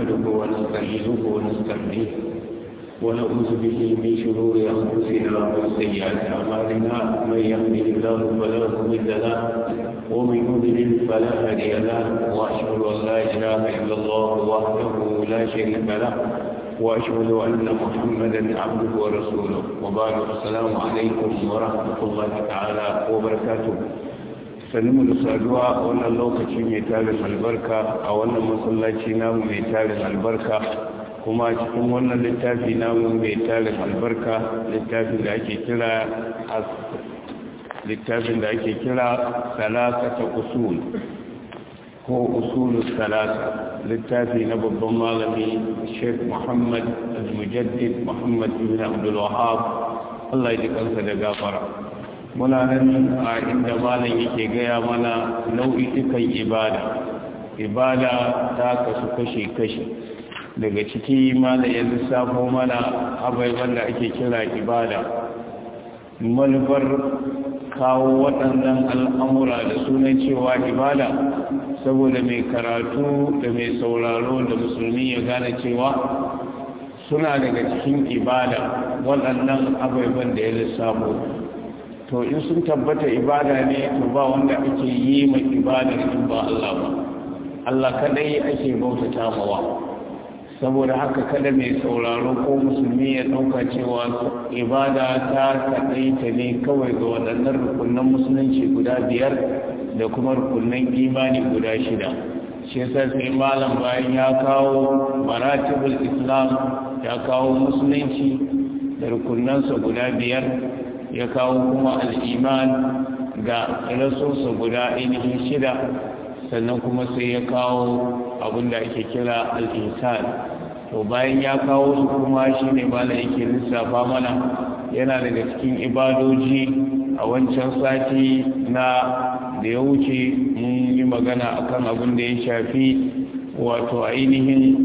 نحمده ونستعينه ونستهديه ونعوذ به من شرور أنفسنا وسيئات أعمالنا من يهده الله فلا مضل له ومن يضلل فلا هادي له وأشهد أن لا إله إلا الله وحده لا شريك له وأشهد أن محمدا عبده ورسوله وبعد السلام عليكم ورحمة الله تعالى وبركاته sannu da saduwa a wannan lokaci mai tarin albarka a wannan masallaci namu mai tarin albarka kuma cikin wannan littafi namu mai tarin albarka littafin da ake kira littafin da ake kira salasata usul ko usulu salasa littafi na babban malami sheikh muhammad al-mujaddid muhammad ibn abdul wahab Allah ya ji kansa da gafara muna nan a inda malam yake gaya mana nau'ikan ibada ibada ta kasu kashe-kashe daga ciki malam ya lissafo mana abaiban da ake kira ibada manufar kawo waɗannan al'amura da sunan cewa ibada saboda mai karatu da mai sauraro da musulmi ya gane cewa suna daga cikin ibada waɗannan abaiban da ya lissafo to in sun tabbata ibada ne to ba wanda ake yi ma ibadar in ba Allah ba Allah kadai ake bautata mawa saboda haka kada mai sauraro ko musulmi ya dauka cewa ibada ta kadai ta ne kawai ga waɗannan rukunan musulunci guda biyar da kuma rukunan imani guda shida shi yasa sai malam bayan ya kawo maratibul islam ya kawo musulunci da rukunansa guda biyar ya kawo kuma al'iman ga rasosa guda ainihin shida sannan kuma sai ya kawo abinda ake kira al'insan to bayan ya kawo su kuma shi ne bala yake lissafa mana yana daga cikin ibadoji a wancan sati na da ya wuce mun yi magana akan abin da ya shafi wato ainihin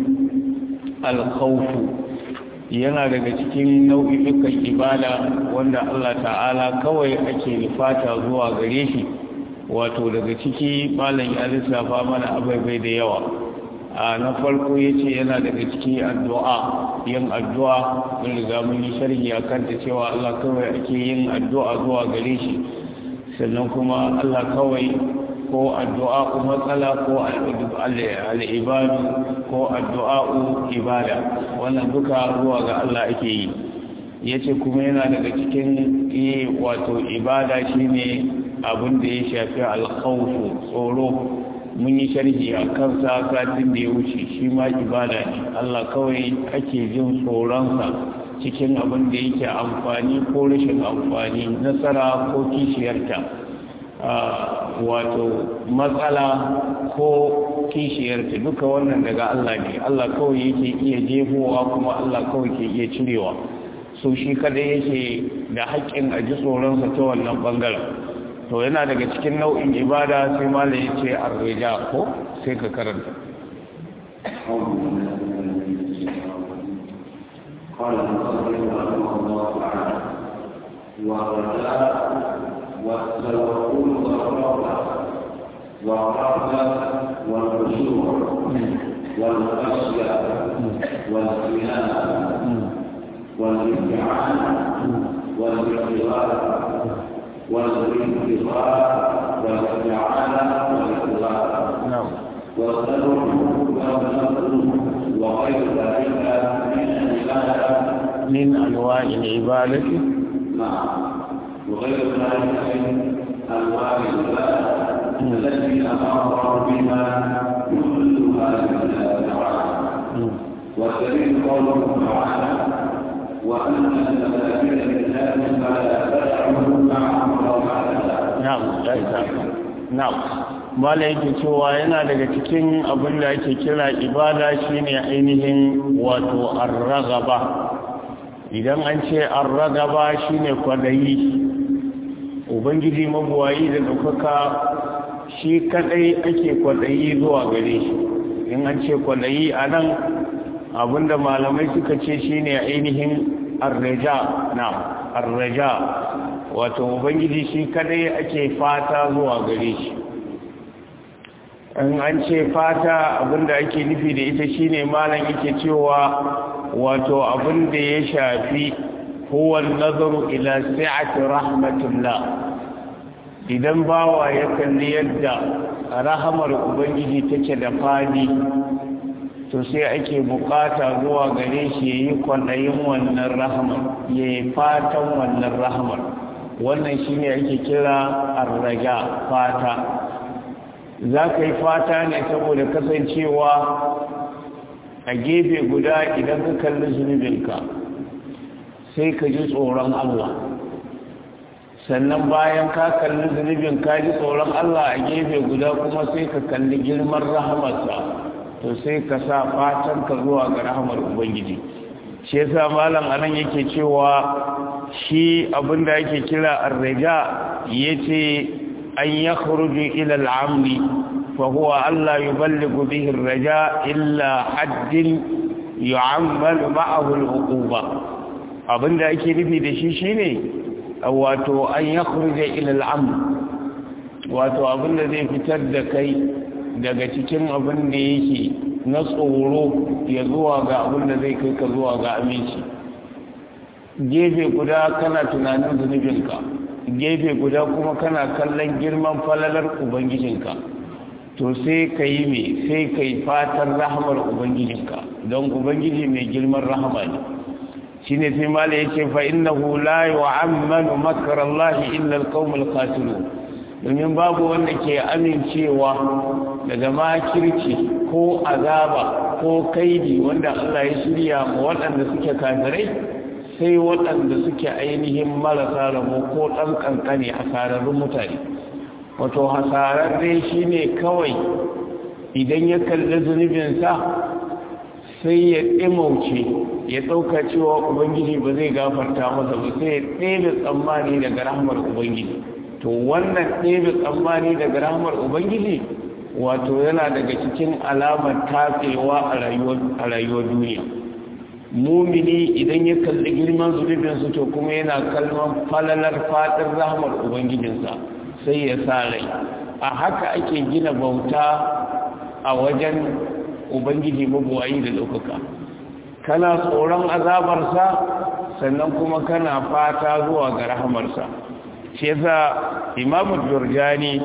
alkhawfu yana daga cikin nau'ikan ibada wanda Allah ta'ala kawai ake nufata zuwa gare shi wato daga ciki malam ya lissafa mana abai da yawa a na farko ya ce yana daga ciki addu'a yin addu'a mun riga mun yi sharhi a kanta cewa Allah kawai ake yin addu'a zuwa gare shi sannan kuma Allah kawai ko addu'a ko matsala ko al'ibadu ko addu'a'u ibada wannan duka zuwa ga Allah ake yi yace kuma yana daga cikin yi wato ibada shine abin da ya shafi alkhawfu tsoro mun yi sharhi a kansa satin da ya wuce shi ma ibada ne Allah kawai ake jin tsoronsa cikin abin da yake amfani ko rashin amfani nasara ko kishiyarta wato matsala ko kishiyarta duka wannan daga Allah ne Allah kawai yake iya jefowa kuma Allah kawai ke iya cirewa so shi kada yake da haƙƙin a ji tsoronsa ta wannan ɓangaren to yana daga cikin nau'in ibada sai malam ya ce arreja ko sai ka karanta قال المصنف رحمه الله تعالى والرجاء والتوكل والرغبة والرغبة والخشوع والخشية والإنابة والامتحان والاختبار والانتظار والاستعانة والإخلاص نعم والصبر والنصر وغير ذلك من العبادة من أنواع العبادة نعم وغير ذلك من انواع العباده التي امر بها كلها لله تعالى والدليل قوله تعالى وان المساجد لله فلا تدعوا مع الله نعم نعم mala yake cewa yana daga cikin abin da ake kira ibada shine ainihin wato arragaba idan an ce arragaba shine kwadayi ubangiji mabuwayi da ɗaukaka shi kadai ake kwadayi zuwa gare shi in an ce kwadayi a nan abinda malamai suka ce shine ainihin arraja na arraja wato ubangiji shi kadai ake fata zuwa gare shi in an ce fata abinda ake nufi da ita shine malam yake cewa wato abinda ya shafi huwa nazaru ila si'ati rahmatullah idan bawa ya kalli yadda rahamar ubangiji take da fadi to sai ake bukata zuwa gare shi yayi kwaɗayin wannan rahamar yayi fatan wannan rahamar wannan shine ake kira arraja fata za ka yi fata ne saboda kasancewa a gefe guda idan ka kalli zunubinka sai ka ji tsoron Allah sannan bayan ka kalli zunubin ka ji tsoron Allah a gefe guda kuma sai ka kalli girman rahamarsa to sai ka sa fatan ka zuwa ga rahamar ubangiji shi yasa malam anan yake cewa shi abinda ake kira arraja yace an yakhruju ila al'amri fa huwa alla yuballighu bihi arraja illa haddin yu'ammalu ma'ahu al'uquba abinda ake nufi da shi shine wato an yakhruja ila al'amr wato abinda zai fitar da kai daga cikin abin da yake na tsoro ya zuwa ga abin da zai kai ka zuwa ga aminci gefe guda kana tunanin zunubinka gefe guda kuma kana kallon girman falalar ubangijinka to sai ka yi mai sai ka yi fatan rahamar ubangijinka don ubangiji mai girman rahama ne shi ne sai mala ya ce fa innahu la yu'ammanu makarallahi illa alqaumul khasirun domin babu wanda ke amincewa daga makirci ko azaba ko kaidi wanda Allah ya shirya ma waɗanda suke kafirai sai waɗanda suke ainihin marasa rabo ko ɗan ƙanƙani a sararrun mutane wato hasararre shi ne kawai idan ya kalli zunubinsa sai ya ɗimauce ya ɗauka cewa ubangiji ba zai gafarta masa ba sai ya ɗebe tsammani daga rahmar ubangiji to wannan ɗebe tsammani daga rahmar ubangiji wato yana daga cikin alamar tatsewa a rayuwar duniya mumini idan ya kalli girman zunubinsu to kuma yana kalman falalar fadin rahmar ubangijinsa sai ya sa rai a haka ake gina bauta a wajen ubangiji mabuwayi da ɗaukaka kana tsoron azabarsa sannan kuma kana fata zuwa ga rahamarsa shi yasa imamu jurjani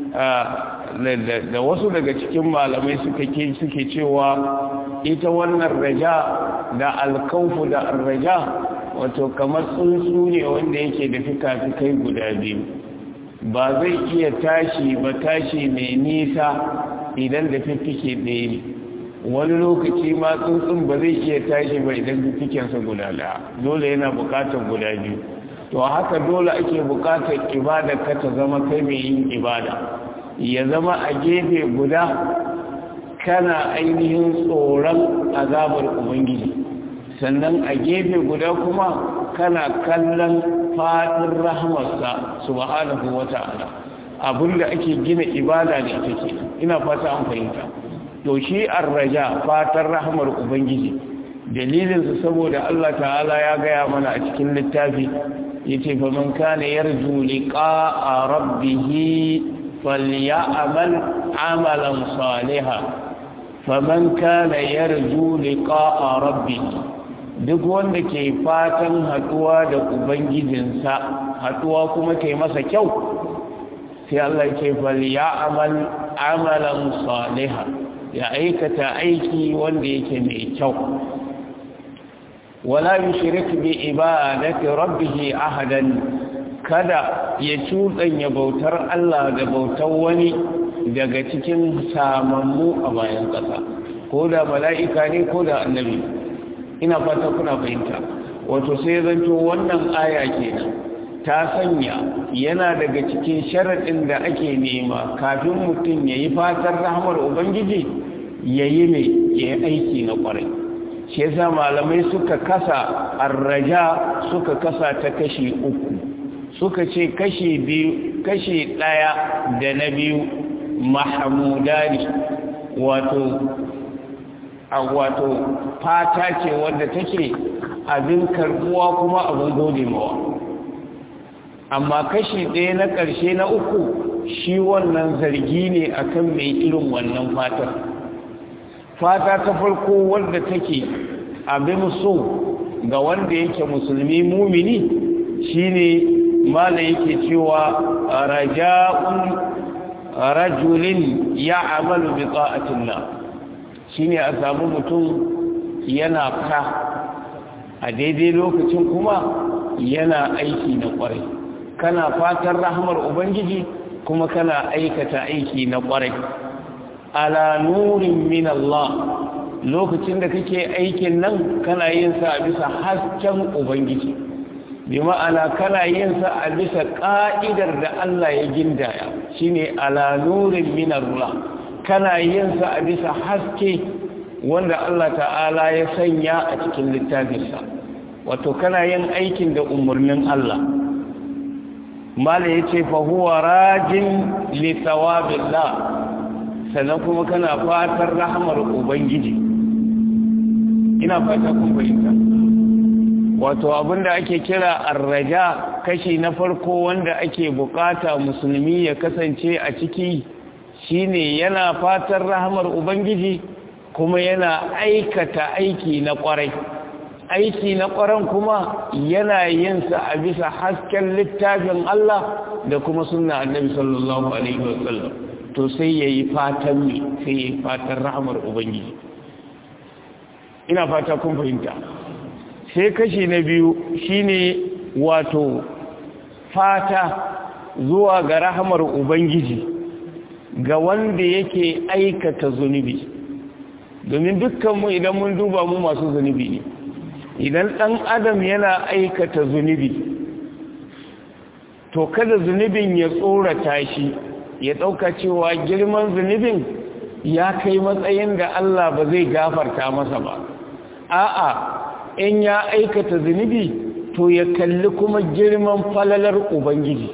da wasu daga cikin malamai suke cewa ita wannan raja da alkaufu da raja wato kamar tsuntsu ne wanda yake da fika-fikai guda biyu ba zai iya tashi ba tashi mai nisa idan da fiffike ɗaya ne wani lokaci ma tsuntsun ba zai iya tashi ba idan fiffikensa guda ɗaya dole yana buƙatar guda biyu to haka dole ake buƙatar ibada ka ta zama kai mai yin ibada ya zama a gefe guda kana ainihin tsoron azabar ubangiji sannan a gefe guda kuma kana kallon fadin rahmarsa subhanahu wata'ala abinda ake gina ibada ne take ina fata an fahimta to shi arraja fatan rahmar ubangiji dalilin su saboda Allah ta'ala ya gaya mana a cikin littafi yace fa man kana yarju liqa'a rabbih falyamal amalan salihan faman kana yarju liqa'a rabbih duk wanda ke fatan haduwa da ubangijinsa haduwa kuma kai masa kyau sai Allah ke fal ya amal amalan salihan ya aikata aiki wanda yake mai kyau wala yushrik bi ibadati rabbih ahadan kada ya cuɗanya bautar Allah da bautar wani daga cikin samammu a bayan ƙasa ko da mala'ika ne ko da annabi ina fata kuna fahimta wato sai zanto wannan aya kenan ta sanya yana daga cikin sharaɗin da ake nema kafin mutum ya yi fatan rahmar ubangiji ya yi mai ya yi aiki na ƙwarai shi yasa malamai suka kasa arraja suka kasa ta kashi uku suka ce kashi biyu kashi ɗaya da na biyu mahamudani wato a wato fata ce wadda take abin karbuwa kuma abin gode mawa amma kashi ɗaya na ƙarshe na uku shi wannan zargi ne akan mai irin wannan fatar fata ta farko wanda take abin so ga wanda yake musulmi mumini shine mala yake cewa raja'un rajulin ya'malu bi ta'atillah shine a samu mutum yana fa a daidai lokacin kuma yana aiki na kwarai kana fatan rahmar ubangiji kuma kana aikata aiki na kwarai ala nurin min Allah lokacin da kake aikin nan kana yin sa a bisa hasken ubangiji bi ma'ana kana yin sa a bisa ka'idar da Allah ya gindaya shine ala nurin min Allah kana yin sa a bisa haske wanda Allah ta'ala ya sanya a cikin littafinsa wato kana yin aikin da umarnin Allah mala yace fa huwa rajin li thawabillah sannan kuma kana fatar rahmar ubangiji ina fata kun fahimta wato abinda ake kira arraja kashi na farko wanda ake bukata musulmi ya kasance a ciki shine yana fatar rahmar ubangiji kuma yana aikata aiki na kwarai aiki na kwaran kuma yana yin sa a bisa hasken littafin Allah da kuma sunna annabi sallallahu alaihi wasallam to sai yayi fatan ne sai yayi fatan rahmar ubangiji ina fata kun fahimta sai kashi na biyu shine wato fata zuwa ga rahmar ubangiji ga wanda yake aikata zunubi domin dukkanmu idan mun duba mu masu zunubi ne idan ɗan adam yana aikata zunubi to kada zunubin ya tsorata shi ya ɗauka cewa girman zunubin ya kai matsayin da Allah ba zai gafarta masa ba a'a in ya aikata zunubi to ya kalli kuma girman falalar ubangiji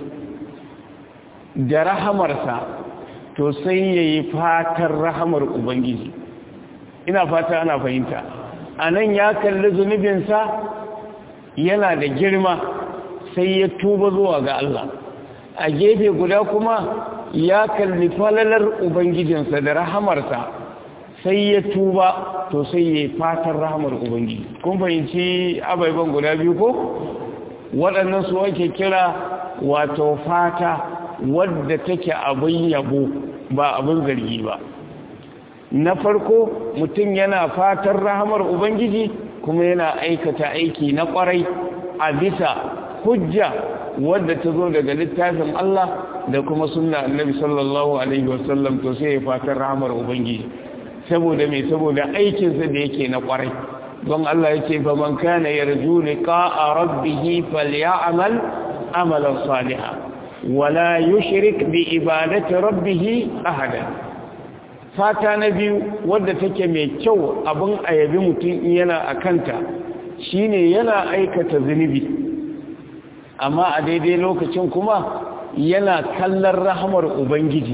da rahamarsa to sai ya yi fatar rahamar ubangiji ina fata ana fahimta a nan ya kalli zunubinsa yana da girma sai ya tuba zuwa ga Allah a gefe guda kuma ya kalli falalar ubangijinsa da rahamarsa sai ya tuba to sai ya fatar rahamar ubangiji kun fahimci abaiban guda biyu ko waɗannan su ake kira wato fata wadda take abin yabo ba abin zargi ba na farko mutum yana fatan rahamar ubangiji kuma yana aikata aiki na kwarai a bisa hujja wadda ta zo daga littafin Allah da kuma sunna annabi sallallahu alaihi wasallam to sai ya fatan rahamar ubangiji saboda mai saboda aikinsa da yake na kwarai don Allah ya ce faman kana yarju liqa'a rabbih falyamal amalan salihan wala yushrik bi ibadati rabbih ahada fata na biyu wadda take mai kyau abin ayabi mutum yana a kanta shine yana aikata zunubi amma a daidai lokacin kuma yana kallon rahamar ubangiji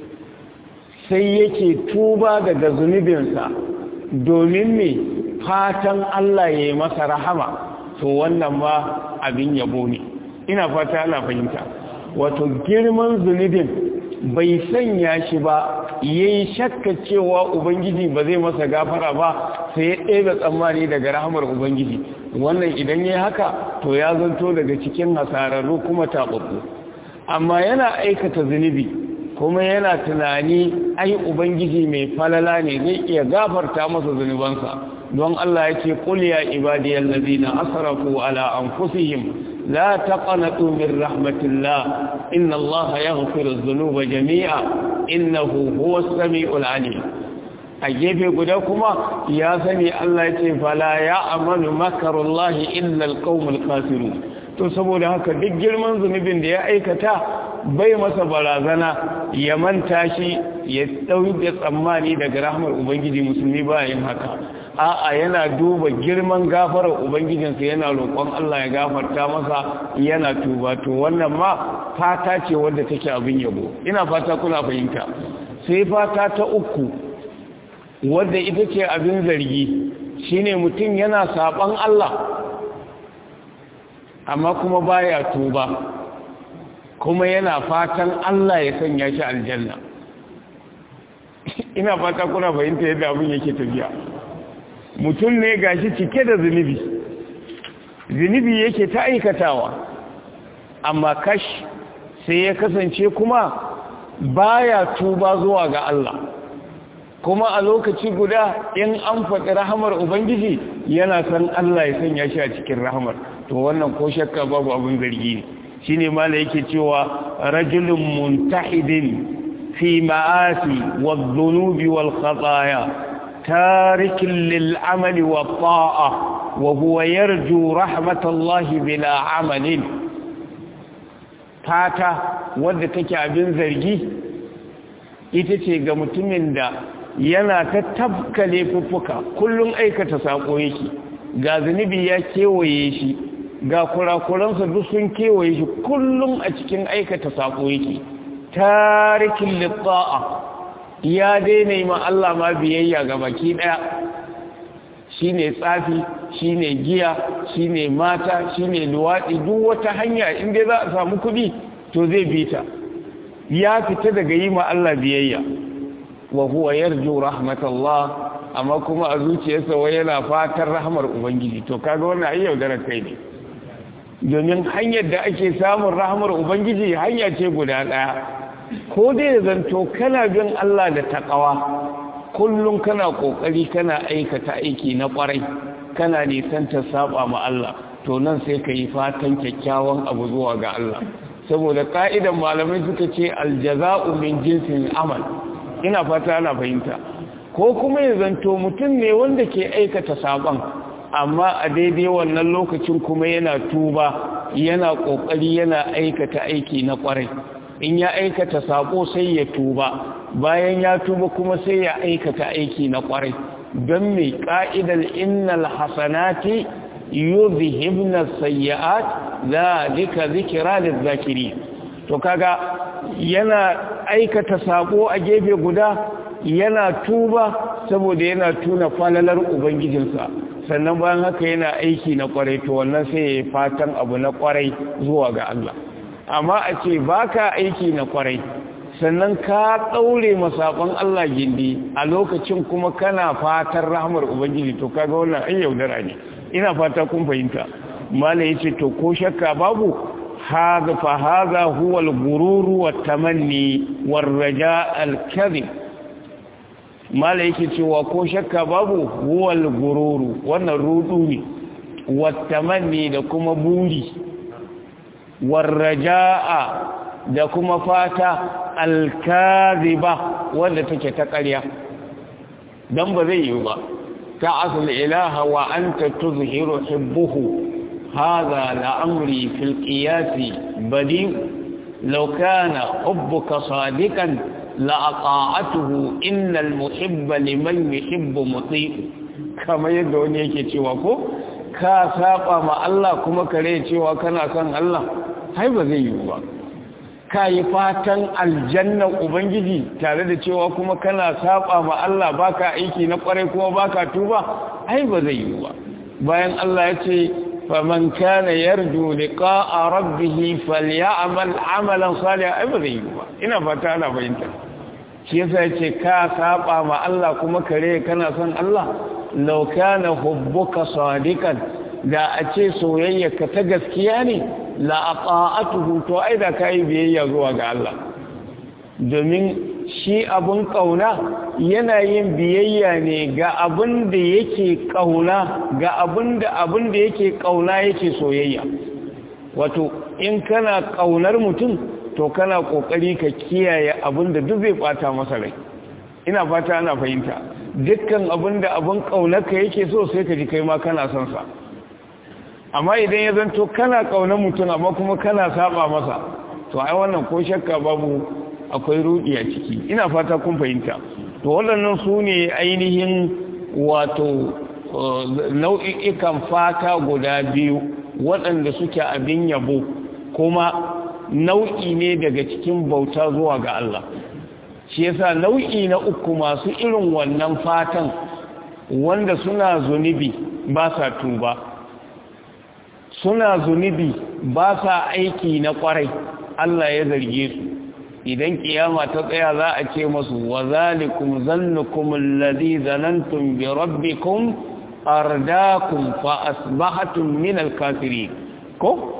sai yake tuba daga zunubinsa domin me fatan Allah ya yi masa rahama to wannan ma abin yabo ne ina fata ana fahimta wato girman zunubin bai sanya shi ba yayi shakka cewa ubangiji ba zai masa gafara ba sai ya ɗebe tsammani daga rahamar ubangiji wannan idan yayi haka to ya zanto daga cikin hasararru kuma taɓaɓɓu amma yana aikata zunubi kuma yana tunani ai ubangiji mai falala ne zai iya gafarta masa zunubansa don Allah ya ce qul ya ibadiyal ladina asrafu ala anfusihim لا تقنطوا من رحمة الله إن الله يغفر الذنوب جميعا إنه هو السميع العليم أجيب قدكما يا سمي الله يتي فلا يعمل مكر الله إلا القوم الخاسرون to saboda haka duk girman zunubin da ya aikata bai masa barazana ya manta shi ya dauke tsammani daga rahmar ubangiji musulmi bayan haka a'a yana duba girman gafarar ubangijinsa yana roƙon Allah ya gafarta masa yana tuba to wannan ma fata ce wadda take abin yabo ina fata kuna fahimta sai fata ta uku wadda ita ce abin zargi shine mutum yana saban Allah amma kuma baya tuba kuma yana fatan Allah ya sanya shi aljanna ina fata kuna fahimta yadda abin yake tafiya mutum ne gashi cike da zunubi zunubi yake ta aikatawa amma kash sai ya kasance kuma baya tuba zuwa ga Allah kuma a lokaci guda in an faɗi rahamar ubangiji yana san Allah ya sanya shi a cikin rahamar to wannan ko shakka babu abin zargi ne shine mala yake cewa rajulun muntahidin fi ma'asi wadh-dhunubi wal-khataaya tarikin lil-amali wat-ta'a wa huwa yarju rahmatallahi bila amalin fata wadda take abin zargi ita ce ga mutumin da yana ta tabka laifuffuka kullum aikata sako yake ga zunubi ya kewaye shi ga kurakuransa duk sun kewaye shi kullum a cikin aikata sako yake tarikin litta'a ya daina yi ma Allah ma biyayya ga baki daya shine tsafi shine giya shine mata shine luwaɗi duk wata hanya inda za a samu kuɗi to zai bi ta ya fita daga yi ma Allah biyayya wa huwa yarju rahmatallah amma kuma a zuciyarsa wai yana fatan rahmar ubangiji to kaga wannan ai yaudarar kai ne domin hanyar da ake samun rahmar ubangiji hanya ce guda ɗaya ko dai zanto kana bin Allah da taqwa kullum kana kokari kana aikata aiki na kwarai kana nisanta saba ma Allah to nan sai ka yi fatan kyakkyawan abu zuwa ga Allah saboda ka'idan malamai suka ce aljaza'u min jinsin amal ina fata ana fahimta ko kuma ya zanto mutum ne wanda ke aikata saban amma a daidai wannan lokacin kuma yana tuba yana kokari yana aikata aiki na kwarai in ya aikata sabo sai ya tuba bayan ya tuba kuma sai ya aikata aiki na kwarai don mai ka'idar innal hasanati yuzhibna sayyi'at zalika zikra lizakirin to kaga yana aikata sako a gefe guda yana tuba saboda yana tuna falalar ubangijinsa sannan bayan haka yana aiki na kwarai to wannan sai ya fatan abu na kwarai zuwa ga Allah amma a ce baka aiki na kwarai sannan ka ɗaure masakon Allah gindi a lokacin kuma kana fatan rahmar ubangiji to kaga wannan ai yaudara ne ina fata kun fahimta malai yace to ko shakka babu هذا فهذا هو الغرور والتمني والرجاء الكذب ما yake cewa ko shakka babu huwal gururu wannan rudu ne wattamanni da kuma buri warraja'a da kuma fata alkaziba wanda take ta ƙarya dan ba zai yi ba ta asal ilaha wa anta tuzhiru hubbuhu هذا لأمري في القياس بديع لو كان حبك صادقا لأطاعته إن المحب لمن يحب مطيع كما يدعون يكي تيوكو ka saba ma Allah kuma kare cewa kana son Allah hai ba zai yi ba ka yi fatan aljanna ubangiji tare da cewa kuma kana saba ma Allah baka aiki na kwarai kuma baka tuba hai ba zai yi ba bayan Allah ya ce فمن كان يرجو لقاء ربه فليعمل عملا صالحا ابدا يوا ina fata ana fahimta shi yasa yace ka saba ma Allah kuma kare kana son Allah law kana hubbuka sadiqan da a ce soyayyarka ta gaskiya ne la ata'atuhu to ai da kai biyayya zuwa ga Allah domin shi abun kauna yana yin biyayya ne ga abin da yake kauna ga abin da abin da yake kauna yake soyayya wato in kana kaunar mutum to kana kokari ka kiyaye abin da duk zai bata masa rai ina fata ana fahimta dukkan abin da abin kaunarka yake so sai ka ji kai ma kana son sa amma idan ya zanto kana kaunar mutum amma kuma kana saba masa to ai wannan ko shakka babu akwai rudi a ciki ina fata kun fahimta to waɗannan su ne ainihin wato nau'ikan fata guda biyu waɗanda suke abin yabo kuma nau'i ne daga cikin bauta zuwa ga Allah shi yasa nau'i na uku masu irin wannan fatan wanda suna zunubi ba sa tuba suna zunubi ba sa aiki na kwarai Allah ya zarge su idan kiyama ta tsaya za a ce masu wa zalikum zannukum alladhi zanantum bi rabbikum ardakum fa asbahatum min al-kafirin ko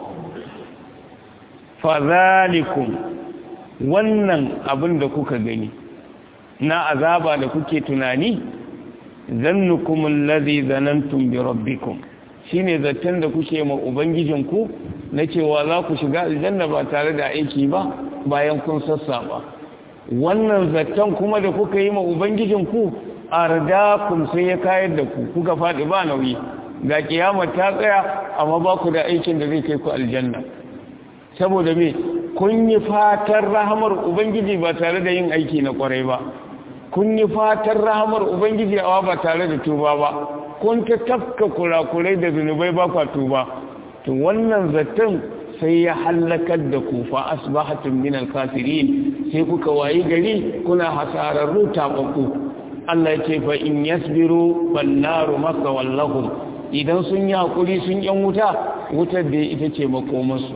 fa zalikum wannan abin da kuka gani na azaba da kuke tunani zannukum alladhi zanantum bi rabbikum shine zaton da kuke ma ubangijinku na cewa za ku shiga aljanna ba tare da aiki ba bayan kun sassa ba wannan zaton kuma da kuka yi ma ubangijinku ardakum sai ya kayar da ku kuka faɗi ba nauyi ga kiyama ta tsaya amma ba ku da aikin da zai kai ku aljanna saboda me kun yi fatan rahamar ubangiji ba tare da yin aiki na kwarai ba kun yi fatan rahamar ubangiji awa ba tare da tuba ba kun ta tafka kurakurai da zunubai ba kwa tuba to wannan zaton sai ya hallakar da ku fa asbahatum min al-kafirin sai kuka wayi gari kuna hasararru tababbu Allah ya ce fa in yasbiru wan naru masawallahum idan sun yi hakuri sun yan wuta wutar da ita ce makomarsu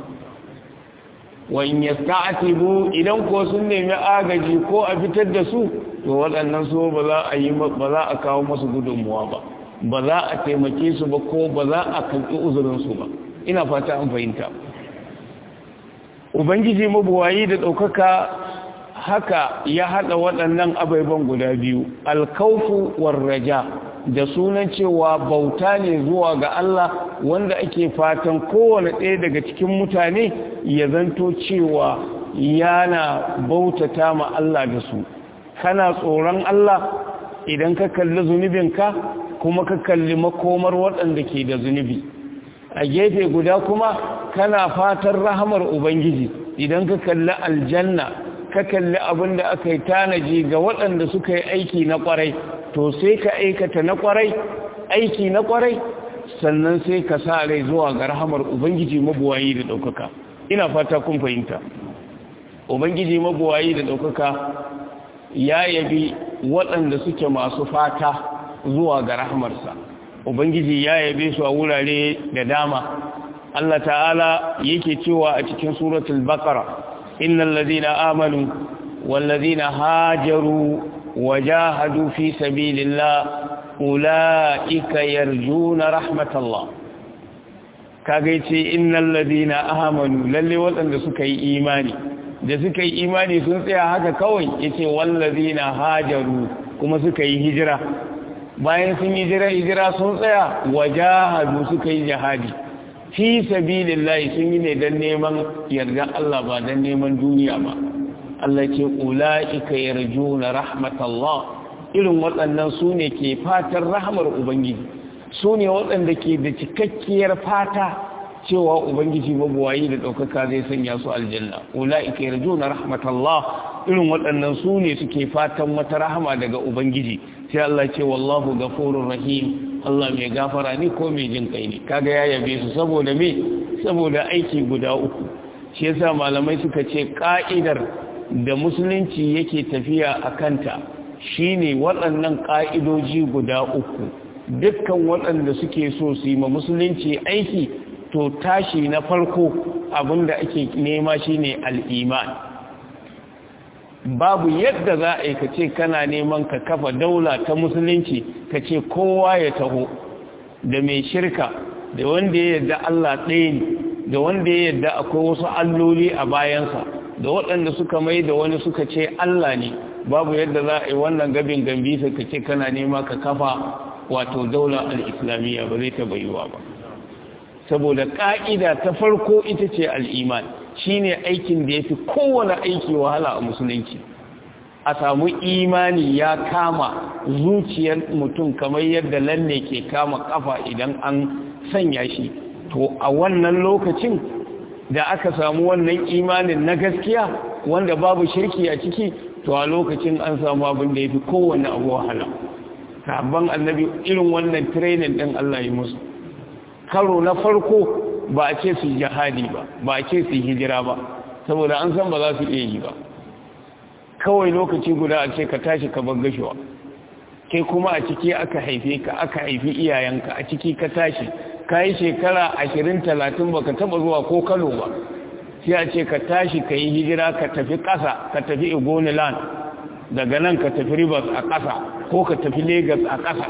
wa in yasta'tibu idan ko sun nemi agaji ko a fitar da su to waɗannan so ba za a yi ba za a kawo musu gudunmuwa ba ba za a taimake su ba ko ba za a kalli uzurin su ba ina fata an fahimta ubangiji mabuwayi da ɗaukaka haka ya haɗa waɗannan abaiban guda biyu alkaufu warraja da sunan cewa bauta ne zuwa ga Allah wanda ake fatan kowane ɗaya daga cikin mutane ya zanto cewa yana bautata ma Allah da su kana tsoron Allah idan ka kalli zunubinka kuma ka kalli makomar waɗanda ke da zunubi a gefe guda kuma kana fatan rahamar ubangiji idan ka kalli aljanna ka kalli abin da aka yi tanaji ga waɗanda suka yi aiki na ƙwarai to sai ka aikata na ƙwarai aiki na ƙwarai sannan sai ka sa rai zuwa ga rahamar ubangiji mabuwayi da ɗaukaka ina fata kun fahimta ubangiji mabuwayi da ɗaukaka ya yabi waɗanda suke masu fata zuwa ga rahamarsa ubangiji ya yabe su a wurare da dama Allah ta'ala yake cewa a cikin suratul baqara innal ladina amanu wal ladina hajaru wajahadu fi sabilillah ulaika yarjuna rahmatallah kaga yace innal ladina amanu lalle waɗanda suka yi imani da suka yi imani sun tsaya haka kawai yace wal ladina hajaru kuma suka yi hijira bayan sun yi hijira hijira sun tsaya wajahadu suka yi jihadi fi sabilillahi sun yi ne don neman yarda Allah ba don neman duniya ba Allah ce ula'ika yarjuna rahmatallah irin waɗannan su ne ke fatan rahmar ubangiji su ne waɗanda ke da cikakkiyar fata cewa ubangiji mabuwayi da ɗaukaka zai sanya su aljanna ula'ika yarjuna rahmatallah irin waɗannan su ne suke fatan wata rahama daga ubangiji sai Allah ce wallahu gafurur rahim Allah mai gafara ne ko mai jin kai ne kaga ya yabe su saboda me saboda aiki guda uku shi yasa malamai suka ce ka'idar da musulunci yake tafiya a kanta shine waɗannan ka'idoji guda uku dukkan waɗanda suke so su yi ma musulunci aiki to tashi na farko abinda ake nema shine al-iman babu yadda za a yi ka ce kana neman ka kafa daula ta musulunci ka ce kowa ya taho da mai shirka da wanda ya yadda Allah ɗaya ne da wanda ya yadda akwai wasu alloli a bayansa da waɗanda suka mai da wani suka ce Allah ne babu yadda za a yi wannan gabin gambi ka ce kana nema ka kafa wato daula al-islamiyya ba zai taɓa yiwa ba saboda ƙa'ida ta farko ita ce al'iman shi ne aikin da ya fi kowane aiki wahala a musulunci a samu imani ya kama zuciyar mutum kamar yadda lalle ke kama kafa idan an sanya shi to a wannan lokacin da aka samu wannan imanin na gaskiya wanda babu shirki a ciki to a lokacin an samu abin da ya fi kowane abu wahala sabon annabi irin wannan training ɗin Allah yi musu karo na farko ba a ce su jihadi ba ba a ce su hijira ba saboda an san ba za su iya yi ba kawai lokaci guda a ce ka tashi ka bar gashuwa kai kuma a ciki aka haife ka aka haifi iyayenka a ciki ka tashi ka yi shekara ashirin talatin ba ka taba zuwa ko kano ba sai a ce ka tashi ka yi hijira ka tafi ƙasa ka tafi igoniland daga nan ka tafi rivers a ƙasa ko ka tafi lagos a ƙasa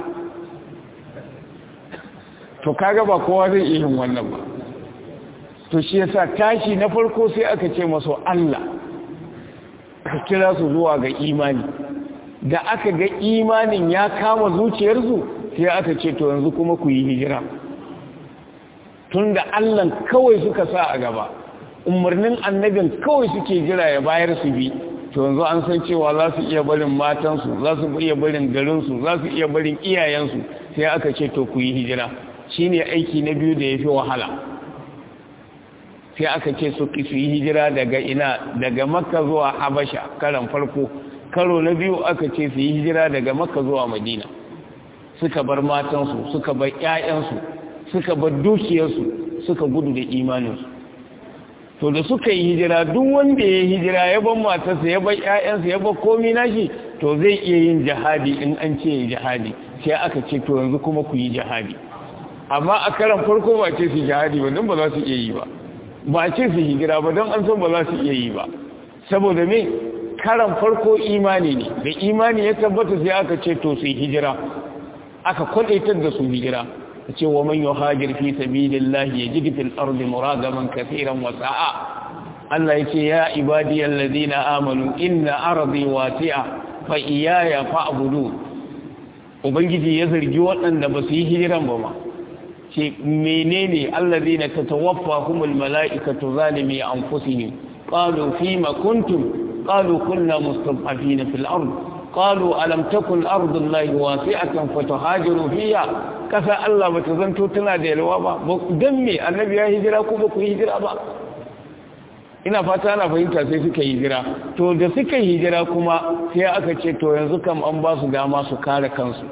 to kaga ba kowa zai iya yin wannan ba to shi yasa tashi na farko sai aka ce masu Allah ka kira su zuwa ga imani da aka ga imanin ya kama zuciyarsu sai aka ce to yanzu kuma ku yi hijira tun da Allah kawai suka sa a gaba umarnin annabin kawai suke jira ya bayar su bi to yanzu an san cewa za su iya barin matansu za su iya barin garinsu za su iya barin iyayensu sai aka ce to ku yi hijira shine aiki na biyu da ya fi wahala sai aka ce su su yi hijira daga ina daga makka zuwa habasha karan farko karo na biyu aka ce su yi hijira daga makka zuwa madina suka bar matansu suka bar ƴaƴansu suka bar dukiyarsu suka gudu da imaninsu to da suka yi hijira duk wanda ya yi hijira ya bar matarsa ya bar ƴaƴansa ya bar komai nashi to zai iya yin jihadi in an ce jihadi sai aka ce to yanzu kuma ku yi jihadi amma a karan farko ba ce su jihadi ba don ba za su iya yi ba ba ce su hijira ba don an san ba za su iya yi ba saboda me karan farko imani ne da imani ya tabbata sai aka ce to su hijira aka kwadaitar da su hijira a ce wa man yuhajir fi sabilillahi yajid fil ardi muragaman kaseeran wa sa'a Allah yake ya ibadiyal ladina amanu inna ardi wasi'a fa iyaya fa'budu ubangiji ya zargi waɗanda ba su yi hijiran ba ma ce menene allazina tatawaffahumul mala'ikatu zalimi anfusihim qalu fima kuntum qalu kunna mustad'afina fil ard qalu alam takun ardullahi wasi'atan fatuhajiru fiha kasa Allah bata zanto tana da yalwa ba dan me annabi ya hijira ko ba ku hijira ba ina fata ana fahimta sai suka hijira to da suka hijira kuma sai aka ce to yanzu kam an ba su dama su kare kansu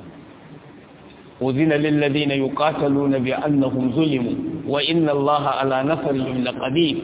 أذن للذين يقاتلون بأنهم ظلموا وإن الله على نصرهم لقدير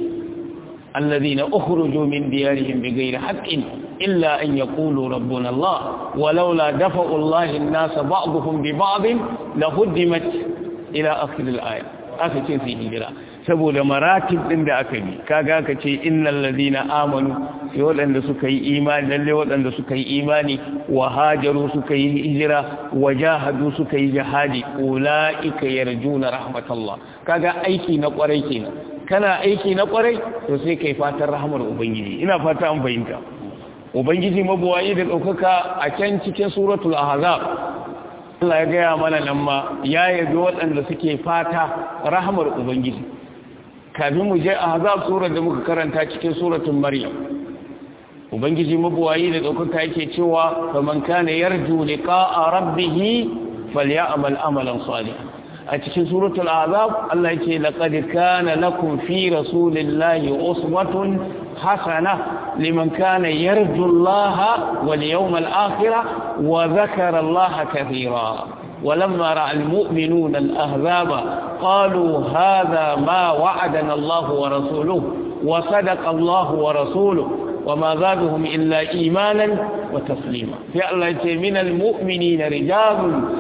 الذين أخرجوا من ديارهم بغير حق إلا أن يقولوا ربنا الله ولولا دفع الله الناس بعضهم ببعض لهدمت إلى آخر الآية آخر شيء في هجرة saboda maratib din da aka bi kaga ka ce innal ladina amanu sai waɗanda suka yi imani lalle waɗanda suka yi imani wa hajaru suka yi hijira wa jahadu suka yi jihadi ulaika yarjuna rahmatullah kaga aiki na kwarai kenan kana aiki na kwarai to sai kai fatan rahmar ubangiji ina fata an fahimta ubangiji mabuwayi da ɗaukaka a can cikin suratul ahzab Allah ya gaya mana nan ma ya yabi waɗanda suke fata rahmar ubangiji kafin mu je a hazab surar da muka karanta cikin suratun maryam ubangiji mabuwayi da ɗaukaka yake cewa faman kana yarju liqa'a rabbih falyamal amalan salihan a cikin suratul azab Allah yake laqad kana lakum fi rasulillahi uswatun hasana liman kana yarju Allah wal yawmal akhir wa dhakara Allah katira ولما رأى المؤمنون الأهذاب قالوا هذا ما وعدنا الله ورسوله وصدق الله ورسوله وما زادهم إلا إيمانا وتسليما في الله من المؤمنين رجال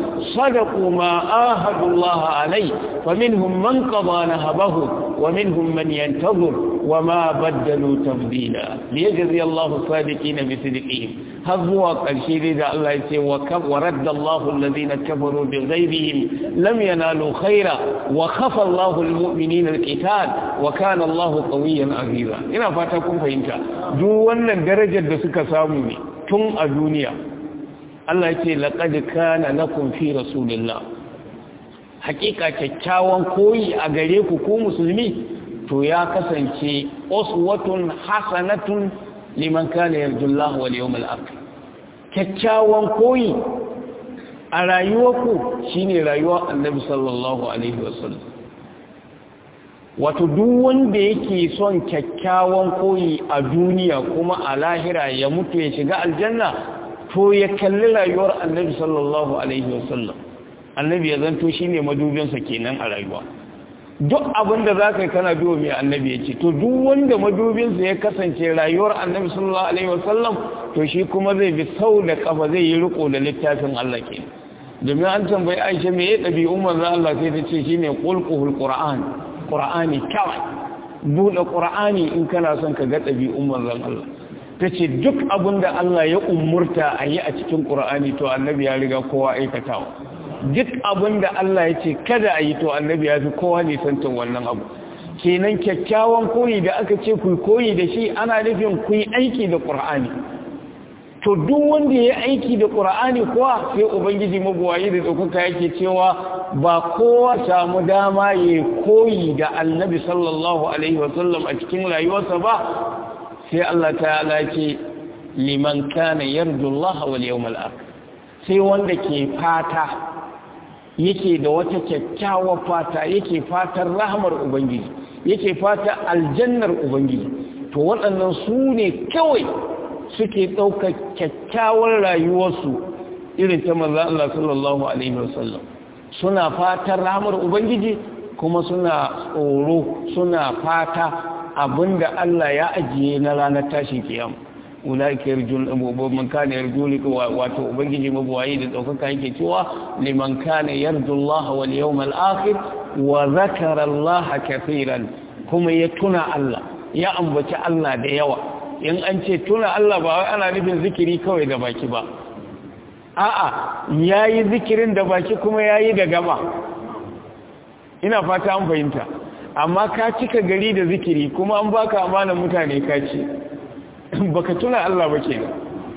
صدقوا ما آهدوا الله عليه فمنهم من قضى نهبه ومنهم من ينتظر وما بدلوا تبديلا ليجزي الله الصادقين بصدقهم هذا قرشي ذا الله يسي ورد الله الذين كفروا بغيرهم لم ينالوا خيرا وخفى الله المؤمنين القتال وكان الله قويا عزيزا ina fata kun fahimta duk wannan darajar da suka samu ne tun a duniya Allah ce laqad kana lakum fi rasulillah hakika kyakkyawan koyi a gare ku ko musulmi to ya kasance uswatun hasanatun liman kana yarjullaha wal yawmal akhir kyakkyawan koyi a rayuwarku shine rayuwar annabi sallallahu alaihi wasallam wato duk wanda yake son kyakkyawan koyi a duniya kuma a lahira ya mutu ya shiga aljanna to ya kalli rayuwar annabi sallallahu alaihi wasallam annabi ya zanto shine madubinsa kenan a rayuwa duk abin da za ka yi kana biyo mai annabi ya ce to duk wanda madubinsa ya kasance rayuwar annabi sallallahu alaihi wasallam to shi kuma zai bi sau da kafa zai yi riko da littafin Allah ke domin an tambayi Aisha me ya dabi umar za Allah sai ta ce shine qulquhul qur'an qur'ani kawai buɗe ƙur'ani in kana son ka ga ɗabi'un manzon Allah ta ce duk abin da Allah ya umurta a yi a cikin ƙur'ani to annabi ya riga kowa aikatawa duk abin da Allah ya ce kada a yi to annabi ya fi kowa nisantin wannan abu kenan kyakkyawan koyi da aka ce ku koyi da shi ana nufin ku yi aiki da ƙur'ani to duk wanda ya aiki da ƙur'ani kuwa sai ubangiji mabuwayi da ɗaukaka yake cewa ba kowa samu dama ya koyi da annabi sallallahu alaihi wasallam a cikin rayuwarsa ba sai Allah ta'ala ce liman kana yarju Allah wal yawmal akhir sai wanda ke fata yake da wata kyakkyawar fata yake fatan rahmar ubangiji yake fata aljannar ubangiji to waɗannan su ne kawai suke ɗaukar kyakkyawar rayuwarsu irin ta maza Allah sallallahu Alaihi wasallam suna fatan ramar Ubangiji kuma suna tsoro suna fata abinda Allah ya ajiye na ranar tashin kiyam ulaika yarjun man kana yarju wato ubangiji mabuwayi da daukaka yake cewa liman kana yarju Allah wal yawmal akhir wa zakara Allah kaseeran kuma ya tuna Allah ya ambaci Allah da yawa in an ce tuna Allah ba wai ana nufin zikiri kawai da baki ba a'a yayi zikirin da baki kuma yayi da gaba ina fata an fahimta amma ka cika gari da zikiri kuma an baka amanar mutane ka ce baka tuna Allah ba kenan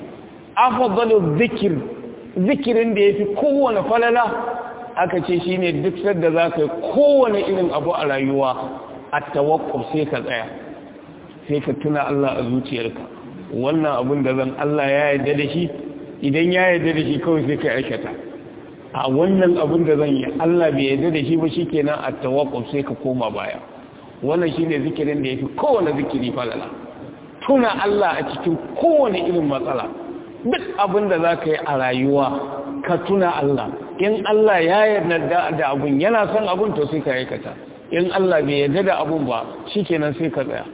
afdalu zikir zikirin da yafi kowane falala aka ce shine duk sadda zaka yi kowane irin abu a rayuwa at-tawakkuf sai ka tsaya sai ka tuna Allah a zuciyarka wannan abin da zan Allah ya yarda da shi idan ya yarda da shi kawai sai ka aikata a wannan abin da zan yi Allah bai yarda da shi ba shikenan a tawakkuf sai ka koma baya wannan shine zikirin da yafi kowane zikiri falala tuna Allah a cikin kowane irin matsala duk abin da zaka yi a rayuwa ka tuna Allah in Allah ya yarda da abun yana son abun to sai ka aikata in Allah bai yarda da abun ba shikenan sai ka tsaya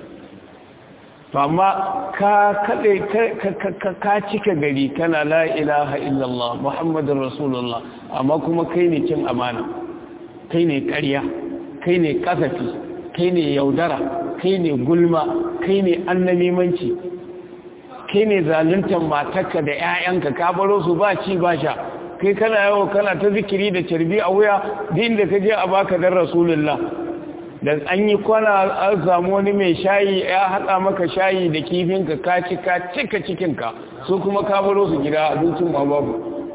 amma ka kaɗe ka cika gari kana la ilaha illallah muhammadin rasulullah amma kuma kai ne cin amana kai ne ƙarya kai ne ƙasafi kai ne yaudara kai ne gulma kai ne annamimanci kai ne zaluntar matarka da 'ya'yanka ka baro su ba ci ba sha kai kana yawo kana ta zikiri da carbi a wuya din da ka je a baka dan rasulullah da an yi kwana an samu wani mai shayi ya haɗa maka shayi da kifinka ka cika cika cikinka su kuma ka baro su gida abincin ma babu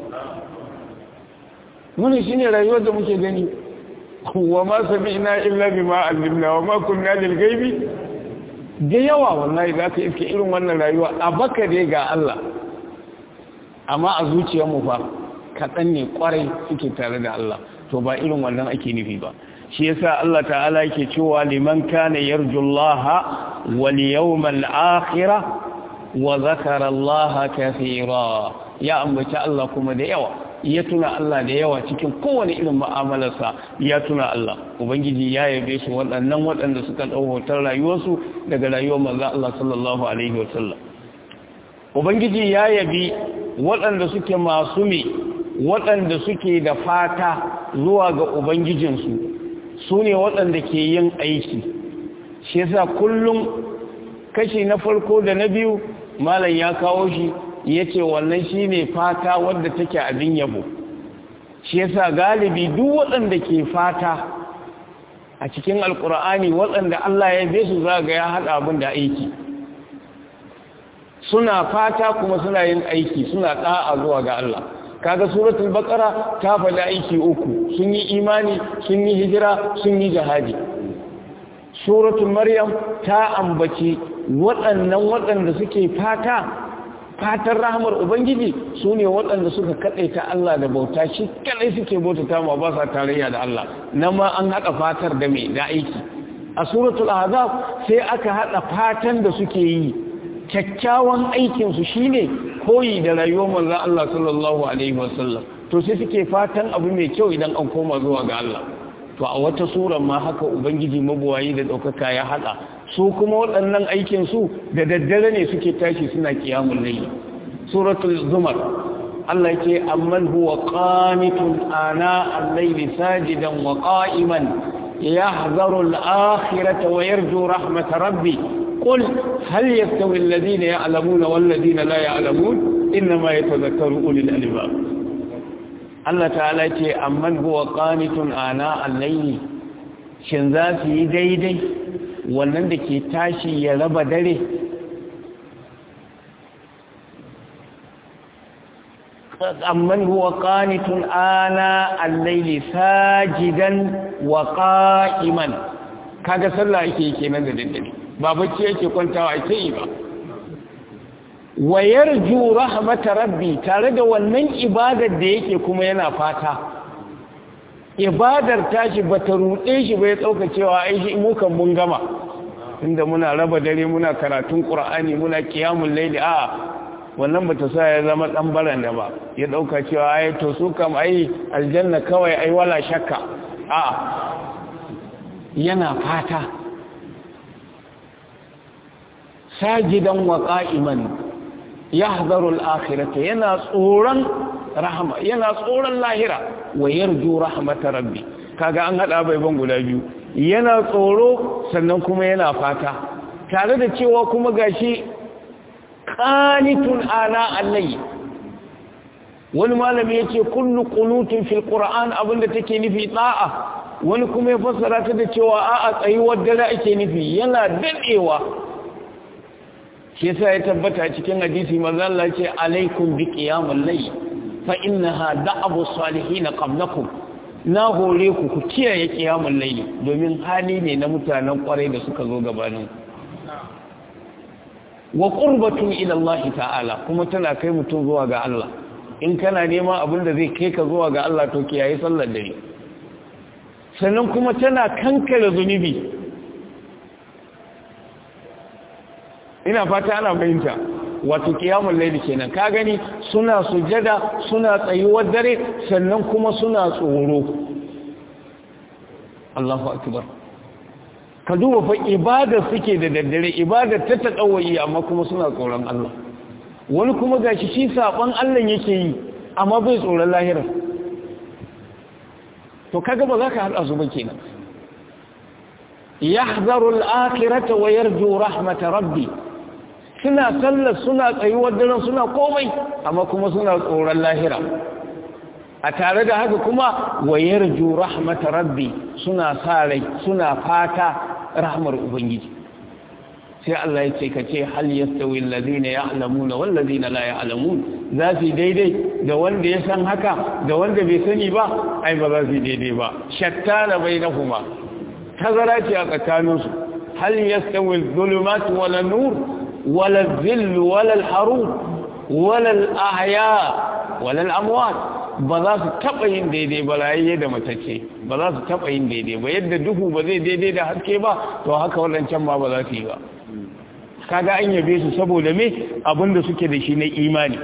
muni shi ne rayuwar da muke gani wa ma sami ina illa bi ma allimna wa ma kunna lil gaibi da yawa wallahi za ka iske irin wannan rayuwa a baka dai ga Allah amma a zuciyarmu fa kaɗan ne kwarai suke tare da Allah to ba irin wannan ake nufi ba shi yasa Allah ta'ala yake cewa liman kana yarjullaha wal yawmal akhir wa zakara Allah kaseera ya ambaci Allah kuma da yawa ya tuna Allah da yawa cikin kowane irin mu'amalarsa ya tuna Allah ubangiji ya yabe su waɗannan waɗanda suka dau hotar rayuwarsu daga rayuwar manzon Allah sallallahu alaihi wasallam ubangiji ya yabi waɗanda suke masu me waɗanda suke da fata zuwa ga ubangijinsu su ne waɗanda ke yin aiki shi yasa kullum kashi na farko da na biyu malam ya kawo shi ya ce wannan shi ne fata wadda take abin yabo shi yasa galibi duk waɗanda ke fata a cikin alkur'ani waɗanda Allah ya be su zaga ya haɗa abin da aiki suna fata kuma suna yin aiki suna ɗa'a zuwa ga Allah kaga suratul baqara ta faɗi aiki uku sun yi imani sun yi hijira sun yi jihadi suratul maryam ta ambaci waɗannan waɗanda suke fata fatan rahmar ubangiji su ne waɗanda suka kaɗaita Allah da bauta shi kaɗai suke bautata ma ba sa tarayya da Allah nan ma an haɗa fatar da mai da aiki a suratul azab sai aka haɗa fatan da suke yi kyakkyawan aikinsu shine koyi da rayuwar manzon Allah sallallahu alaihi wasallam to sai suke fatan abu mai kyau idan an koma zuwa ga Allah to a wata sura ma haka ubangiji mabuwayi da daukaka ya hada su kuma waɗannan aikin su da daddare ne suke tashi suna kiyamul layl suratul zumar Allah yake amman huwa qanitun ana al-layli sajidan wa qa'iman يحذر الآخرة ويرجو رحمة ربي قل هل يستوي الذين يعلمون والذين لا يعلمون إنما يتذكر أولي الألباب الله تعالى يقول أمن هو قانت آناء الليل شنزاتي ديدي wannan da ke tashi ya raba dare amman huwa qanitun ana al-layli sajidan wa qa'iman kaga sallah yake kenan da daddare ba bacci yake kwantawa ake yi ba wa yarju rahmat rabbi tare da wannan ibadar da yake kuma yana fata ibadar tashi bata rude shi bai tsauka cewa ai shi mu kan mun gama inda muna raba dare muna karatun qur'ani muna qiyamul layli a wannan bata sa ya zama dan baranda ba ya dauka cewa ai to su kam ai aljanna kawai ai wala shakka a yana fata sajidan wa qa'iman yahdharu al-akhirata yana tsoron rahama yana tsoron lahira wa yarju rahmata rabbi kaga an hada bai ban guda biyu yana tsoro sannan kuma yana fata tare da cewa kuma gashi qanitun ana allai wani malami yace kullu qunutun fil qur'an abinda take nufi da'a wani kuma ya fassara ta da cewa a'a tsayuwar dare ake nufi yana dadewa shi yasa ya tabbata cikin hadisi manzo Allah ce alaikum bi qiyamul layl fa innaha da'abu salihin qablakum na hore ku ku kiyaye qiyamul layl domin hali ne na mutanen kwarai da suka zo gabanin wa qurbatun ila Allah ta'ala kuma tana kai mutum zuwa ga Allah in kana nema abin da zai kai ka zuwa ga Allah to kiyaye sallar dare sannan kuma tana kankare zunubi ina fata ana fahimta wato kiyamul layli kenan ka gani suna sujada suna tsayuwar dare sannan kuma suna tsoro Allahu akbar ka duba fa ibada suke da daddare ibada ta tadawayi amma kuma suna tsoron Allah wani kuma gashi shi saban Allah yake yi amma bai tsoron lahira to kaga ba za ka hada su ba kenan yahzaru al-akhirata wa yarju rahmat rabbi suna sallar suna tsayuwar daren suna komai amma kuma suna tsoron lahira a tare da haka kuma wa yarju rahmat rabbi suna sa rai suna fata rahmar ubangiji sai Allah ya ce kace hal yastawi alladhina ya'lamuna wal ladina la ya'lamun za su daidai da wanda ya san haka da wanda bai sani ba ai ba za su daidai ba shattana bainahuma tazara ce a tsakaninsu hal yastawi adh-dhulumatu wal nur wala adh-dhill wala al-harur wala al-ahya wala al-amwat ba za su taba yin daidai ba rayayye da matacce ba za su taba yin daidai ba yadda duhu ba zai daidai da haske ba to haka wadancan ma ba za su yi ba kaga an yabe su saboda me abinda suke da shi na imani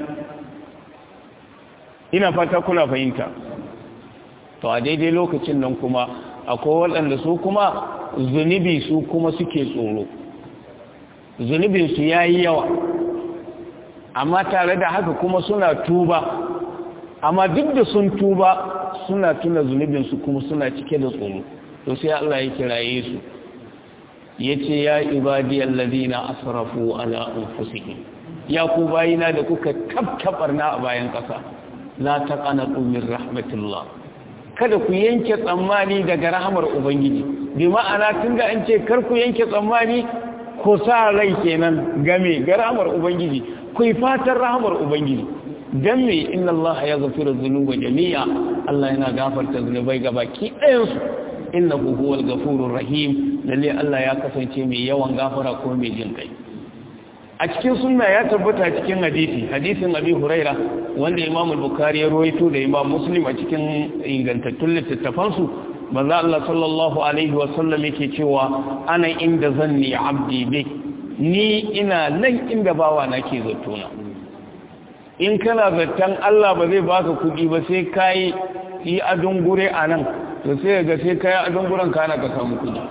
ina fata kuna fahimta to a daidai lokacin nan kuma akwai waɗanda su kuma zunubi su kuma suke tsoro zunubinsu ya yi yawa amma tare da haka kuma suna tuba amma duk da sun tuba suna tuna zunubinsu kuma suna cike da tsoro to sai Allah ya kiraye su ya ce ya ibadiyar ladina asrafu ala anfusihim ya ku bayina da kuka tabtabarna a bayan ƙasa la taqanatu min rahmatillah kada ku yanke tsammani daga rahamar ubangiji bi ma'ana tunda an ce kar ku yanke tsammani ko sa rai kenan game ga rahamar ubangiji ku yi fatan rahamar ubangiji dan me inna Allah ya ghafira dhunuba jami'a Allah yana gafarta zunubai gabaki ɗayan su innahu huwal ghafurur rahim lalle Allah ya kasance mai yawan gafara ko mai jin kai a cikin sunna ya tabbata cikin hadisi hadisin abi huraira wanda imam al-bukhari ya rawaito da imam muslim a cikin ingantattun littattafan su manzo Allah sallallahu alaihi wa sallam yake cewa ana inda zanni abdi bi ni ina nan inda bawa na ke zattona in kana zattan Allah ba zai baka kudi ba sai kai yi adun gure anan to sai ga sai kai adun guren kana ka samu kudi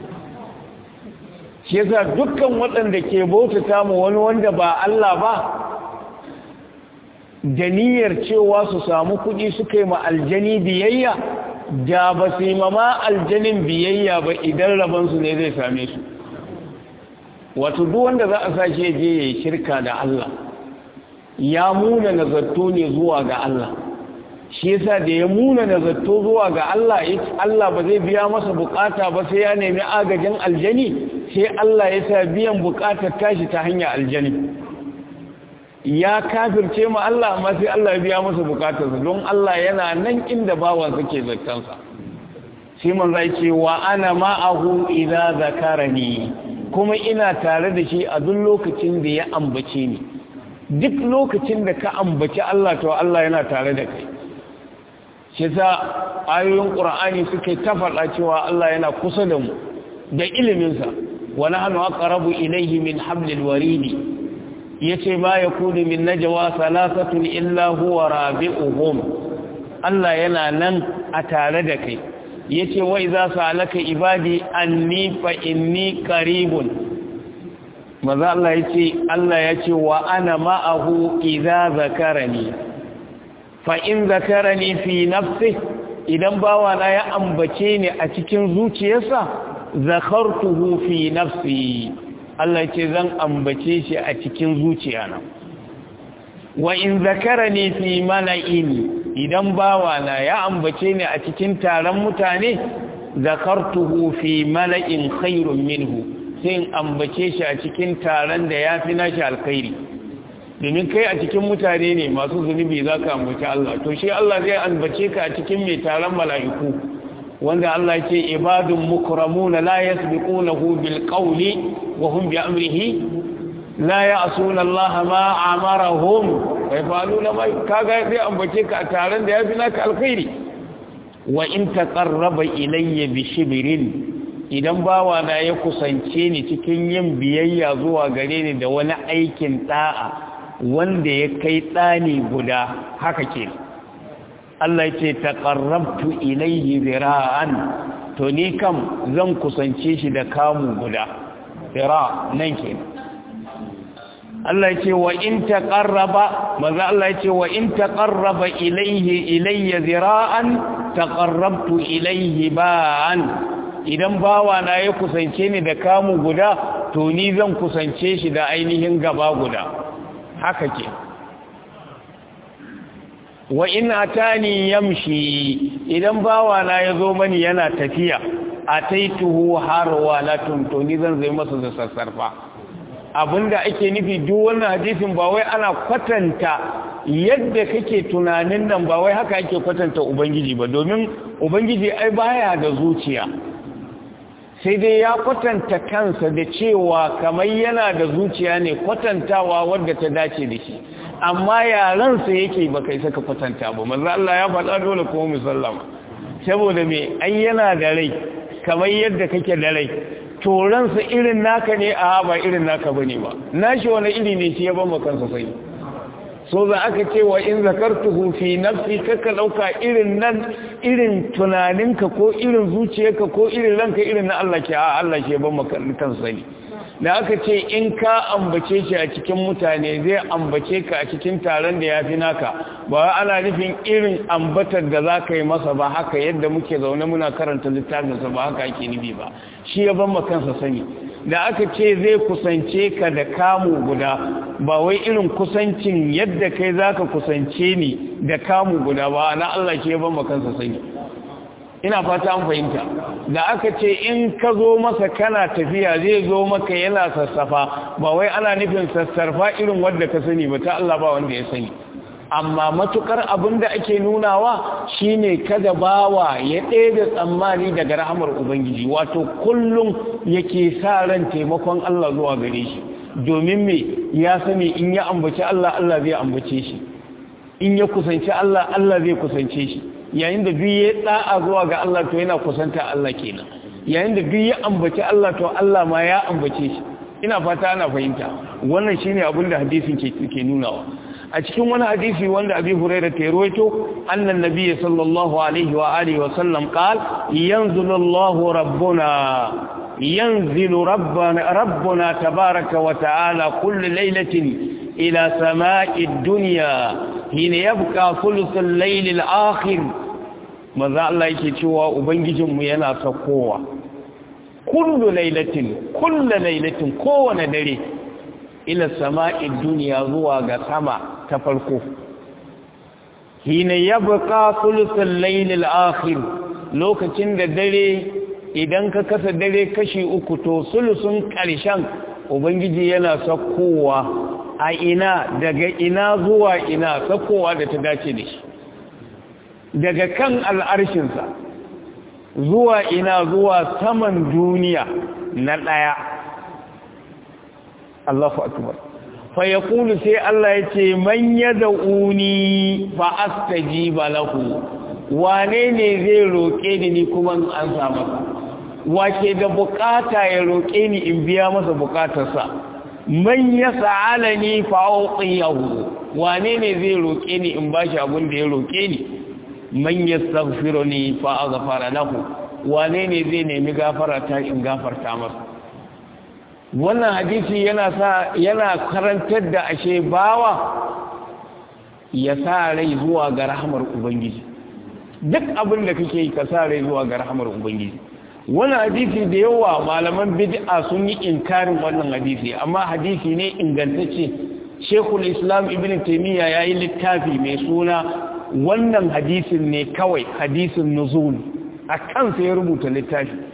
shi yasa dukkan waɗanda ke bautata mu wani wanda ba Allah ba da niyyar cewa su samu kuɗi suka yi ma aljani biyayya da ba su yi mama aljanin biyayya ba idan rabansu ne zai same su wato duk wanda za a sashe je ya yi shirka da Allah ya muna nazarto ne zuwa ga Allah shi yasa da ya muna nazarto zuwa ga Allah Allah ba zai biya masa bukata ba sai ya nemi agajin aljani sai Allah ya sa biyan bukatar tashi ta hanyar aljani ya kafirce mu Allah amma sai Allah ya biya masa bukatarsa don Allah yana nan inda bawan ke zartansa sai man zai ce wa ana ma'ahu idza zakarani kuma ina tare da shi a duk lokacin da ya ambace ni duk lokacin da ka ambaci Allah to Allah yana tare da kai shi sa ayoyin Qur'ani suke ta faɗa cewa Allah yana kusa da mu da iliminsa wa nahnu aqrabu ilayhi min hablil waridi yace ma yakunu min najwa salasatun illa huwa rabi'uhum Allah yana nan a tare da kai yace wa idza salaka ibadi anni fa inni qaribun maza Allah yace Allah yace wa ana ma'ahu idza zakarani fa in zakarani fi nafsi idan bawa na ya ambace ni a cikin zuciyarsa zakartuhu fi nafsi Allah ce zan ambace shi a cikin zuciyana wa in zakarani fi mala'in idan bawa na ya ambace ni a cikin taron mutane zakartuhu fi mala'in khairun minhu sai in ambace shi a cikin taron da ya fi nashi alkhairi domin kai a cikin mutane ne masu zunubi za ka ambaci Allah to shi Allah zai ambace ka a cikin mai taron mala'iku wanda Allah ce ibadun mukramuna la yasbiqunahu bil qawli wa hum bi amrihi la ya'suna Allah ma amarahum wa yafaluna ma kaga zai ambace ka a taron da yafi naka alkhairi wa in taqarraba ilayya bi shibrin idan bawa na ya kusance ni cikin yin biyayya zuwa gare ni da wani aikin da'a wanda ya kai tsani guda haka kenan Allah ce taqarrabtu ilayhi zira'an to ni kam zan kusance shi da kamu guda zira nan ke Allah ce wa in taqarraba maza Allah ce wa in taqarraba ilayhi ilayya zira'an taqarrabtu ilayhi ba'an idan bawa na ya kusance ni da kamu guda to ni zan kusance shi da ainihin gaba guda haka ke wa in atani yamshi idan bawa na yazo mani yana tafiya ataituhu harwalatun to ni zan zai masa da sassarfa abinda ake nufi duk wannan hadisin ba wai ana kwatanta yadda kake tunanin nan ba wai haka ake kwatanta ubangiji ba domin ubangiji ai baya da zuciya sai dai ya kwatanta kansa da cewa kamar yana da zuciya ne kwatantawa wadda ta dace da shi amma yaransa yake ba kai saka kwatanta ba manzo Allah ya faɗa dole ko musallama saboda me ai yana da rai kamar yadda kake da rai to ransa irin naka ne a ba irin naka bane ba nashi wani iri ne shi ya ban kansa sai so za aka ce wa in zakartuhu fi nafsi kaka dauka irin nan irin tunaninka ko irin zuciyarka ko irin ranka irin na Allah ke a Allah ke ban kansa sani da aka ce in ka ambace shi a cikin mutane zai ambace ka a cikin taron da ya fi naka ba ana nufin irin ambatar da za ka yi masa ba haka yadda muke zaune muna karanta littafinsa ba haka ake nufi ba shi ya ban kansa sani da aka ce zai kusance ka da kamu guda ba wai irin kusancin yadda kai za ka kusance ni da kamu guda ba na Allah ke ban kansa sani ina fata an fahimta da aka ce in ka zo masa kana tafiya zai zo maka yana sassafa ba wai ana nufin sassarfa irin wadda ka sani ba ta Allah ba wanda ya sani amma matukar abin da ake nunawa shine kada bawa ya ɗaya tsammani daga rahamar ubangiji wato kullum yake sa ran taimakon Allah zuwa gare shi domin me ya sani in ya ambaci Allah Allah zai ambace shi in ya kusanci Allah Allah zai kusance shi yayin da duk ya da'a zuwa ga Allah to yana kusanta Allah kenan yayin da duk ya ambaci Allah to Allah ma ya ambace shi ina fata ana fahimta wannan shine abin da hadisin ke ke nunawa a cikin wani hadisi wanda Abi Hurairah ta rawaito annan nabiyyi sallallahu alaihi wa alihi wa sallam qal yanzilu Allahu rabbuna yanzilu rabbana rabbuna tabaaraka wa ta'ala kull laylatin ila sama'i ad-dunya hina yabqa thuluth al-layl al-akhir manzo Allah yake cewa ubangijinmu yana sakowa kullu lailatin kullu lailatin kowane dare ila sama'id duniya zuwa ga sama ta farko hina yabqa thuluthul layl al-akhir lokacin da dare idan ka kasa dare kashi uku to sulusun karshen ubangiji yana sakowa a ina daga ina zuwa ina sakowa da ta dace da shi daga kan al'arshinsa zuwa ina zuwa saman duniya na ɗaya Allahu akbar fa yaqulu sai Allah yace man yad'uni fa astajiba lahu wane ne zai roke ni ni kuma an samu wace da bukata ya roke ni in biya masa bukatarsa man yas'alani fa uqiyahu wane ne zai roke ni in bashi abin da ya roke ni man yastaghfiruni fa aghfara lahu wane ne zai nemi gafara ta in gafarta masa wannan hadisi yana sa yana karantar da ashe bawa ya sa rai zuwa ga rahmar ubangiji duk abin da kake yi ka sa rai zuwa ga rahmar ubangiji wannan hadisi da yawa malaman bid'a sun yi inkarin wannan hadisi amma hadisi ne ingantacce Sheikhul Islam Ibn Taymiyyah yayi littafi mai suna wannan hadisin ne kawai hadisin nuzul a kansa ya rubuta littafi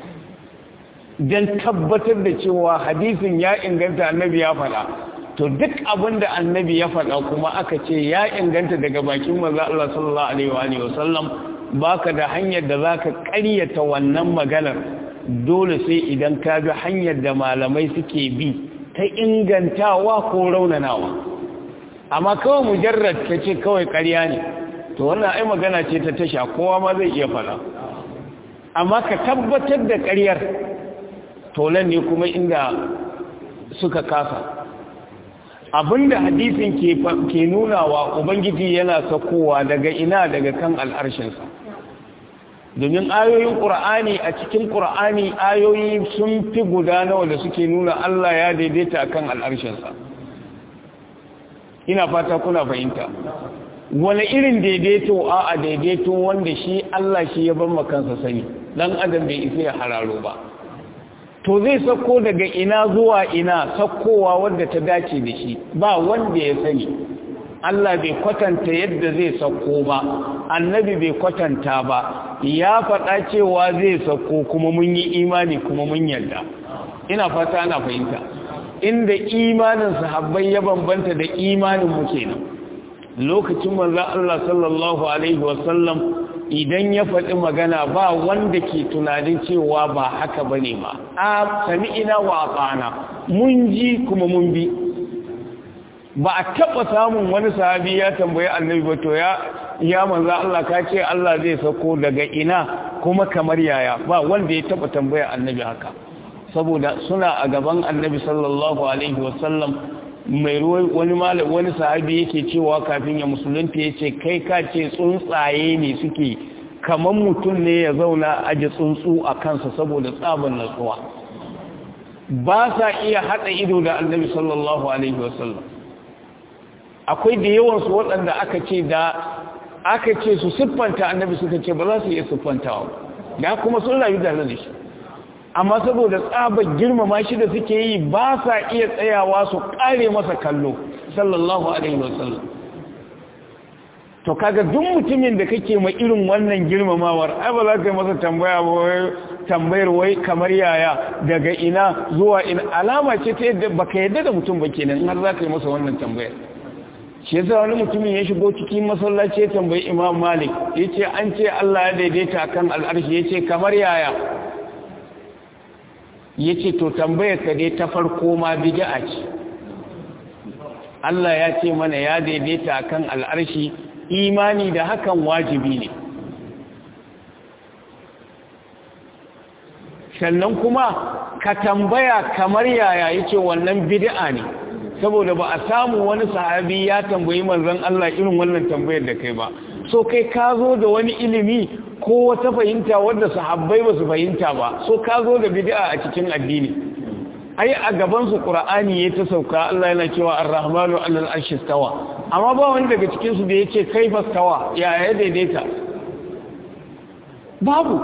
don tabbatar da cewa hadisin ya inganta annabi ya faɗa to duk abin da annabi ya faɗa kuma aka ce ya inganta daga bakin maza Allah sallallahu alaihi wa sallam baka da hanyar da zaka ƙaryata wannan maganar dole sai idan ka bi hanyar da malamai suke bi ta ingantawa ko raunanawa amma kawai mujarrad ka ce kawai ƙarya ne to wannan ai magana ce ta tasha kowa ma zai iya fara amma ka tabbatar da ƙaryar tolan ne kuma inda suka kasa abinda hadisin ke ke nunawa ubangiji yana sakowa daga ina daga kan al'arshinsa domin ayoyin ƙur'ani a cikin ƙur'ani ayoyi sun fi guda nawa da suke nuna Allah ya daidaita akan al'arshinsa ina fata kuna fahimta wani irin daidaito a a daidaito wanda shi Allah shi ya bar makansa sani dan adam bai isa ya hararo ba to zai sako daga ina zuwa ina sakkowa wanda ta dace da shi ba wanda ya sani Allah bai kwatanta yadda zai sako ba annabi bai kwatanta ba ya faɗa cewa zai sako kuma mun yi imani kuma mun yarda ina fata ana fahimta inda imanin sahabbai ya bambanta da imanin mu kenan lokacin manzo Allah sallallahu alaihi wasallam idan ya faɗi magana ba wanda ke tunanin cewa ba haka bane ma a sami'ina wa ata'ana mun ji kuma mun bi ba a taɓa samun wani sahabi ya tambayi annabi ba to ya ya manzo Allah ka ce Allah zai sako daga ina kuma kamar yaya ba wanda ya taɓa tambaya annabi haka saboda suna a gaban annabi sallallahu alaihi wasallam mai wani malam wani sahabi yake cewa kafin ya musulunta yace kai ka ce tsuntsaye ne suke kaman mutum ne ya zauna aje tsuntsu a kansa saboda tsaban natsuwa ba sa iya hada ido da annabi sallallahu alaihi wasallam akwai da yawan su waɗanda aka ce da aka ce su siffanta annabi suka ce ba za su iya siffantawa da kuma sun rayu da da shi amma saboda tsabar girmama shi da suke yi ba sa iya tsayawa su kare masa kallo sallallahu alaihi wasallam to kaga duk mutumin da kake ma irin wannan girmamawar ai ba za ka yi masa tambaya ba wai tambayar wai kamar yaya daga ina zuwa ina alama ce ta yadda baka yadda da mutum ba kenan har za ka yi masa wannan tambayar shi yasa wani mutumin ya shigo cikin masallaci ya tambayi imam malik ya ce an ce allah ya daidaita akan al'arshi ya ce kamar yaya ya ce to tambayar ka dai ta farko ma bid'a ce Allah ya ce mana ya daidaita akan al'arshi imani da hakan wajibi ne sannan kuma ka tambaya kamar yaya yace wannan bid'a ne saboda ba a samu wani sahabi ya tambayi manzon Allah irin wannan tambayar da kai ba so kai ka zo da wani ilimi ko wata fahimta wadda sahabbai ba su fahimta ba so ka zo da bid'a a cikin addini ai a gaban su qur'ani ya ta sauka Allah yana cewa ar-rahmanu 'alal arshi stawa amma ba wani daga cikin su da yace kaifa stawa ya ya daidaita babu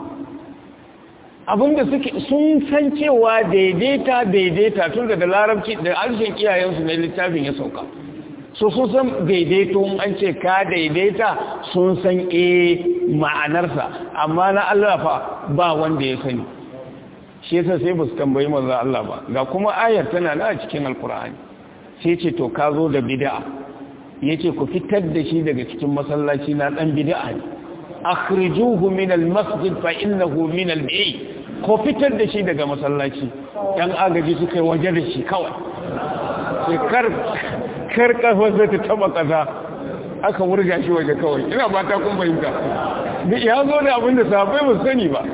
abinda suke sun san cewa daidaita daidaita tun da larabci da harshen iyayensu na littafin ya sauka so sun san daidaito an ce ka daidaita sun san e ma'anarsa amma na Allah fa ba wanda ya sani shi yasa sai ba su tambayi manzo Allah ba ga kuma ayar tana na cikin alkur'ani sai ce to ka zo da bid'a yace ku fitar da shi daga cikin masallaci na dan bid'a ne akhrijuhu min almasjid fa innahu min albayt ko fitar da shi daga masallaci yan agaji suka yi waje da shi kawai sai kar kar kafa ta taba kaza aka wurga shi waje kawai ina ba ta kun fahimta ya zo da abin da sahabbai ba sani ba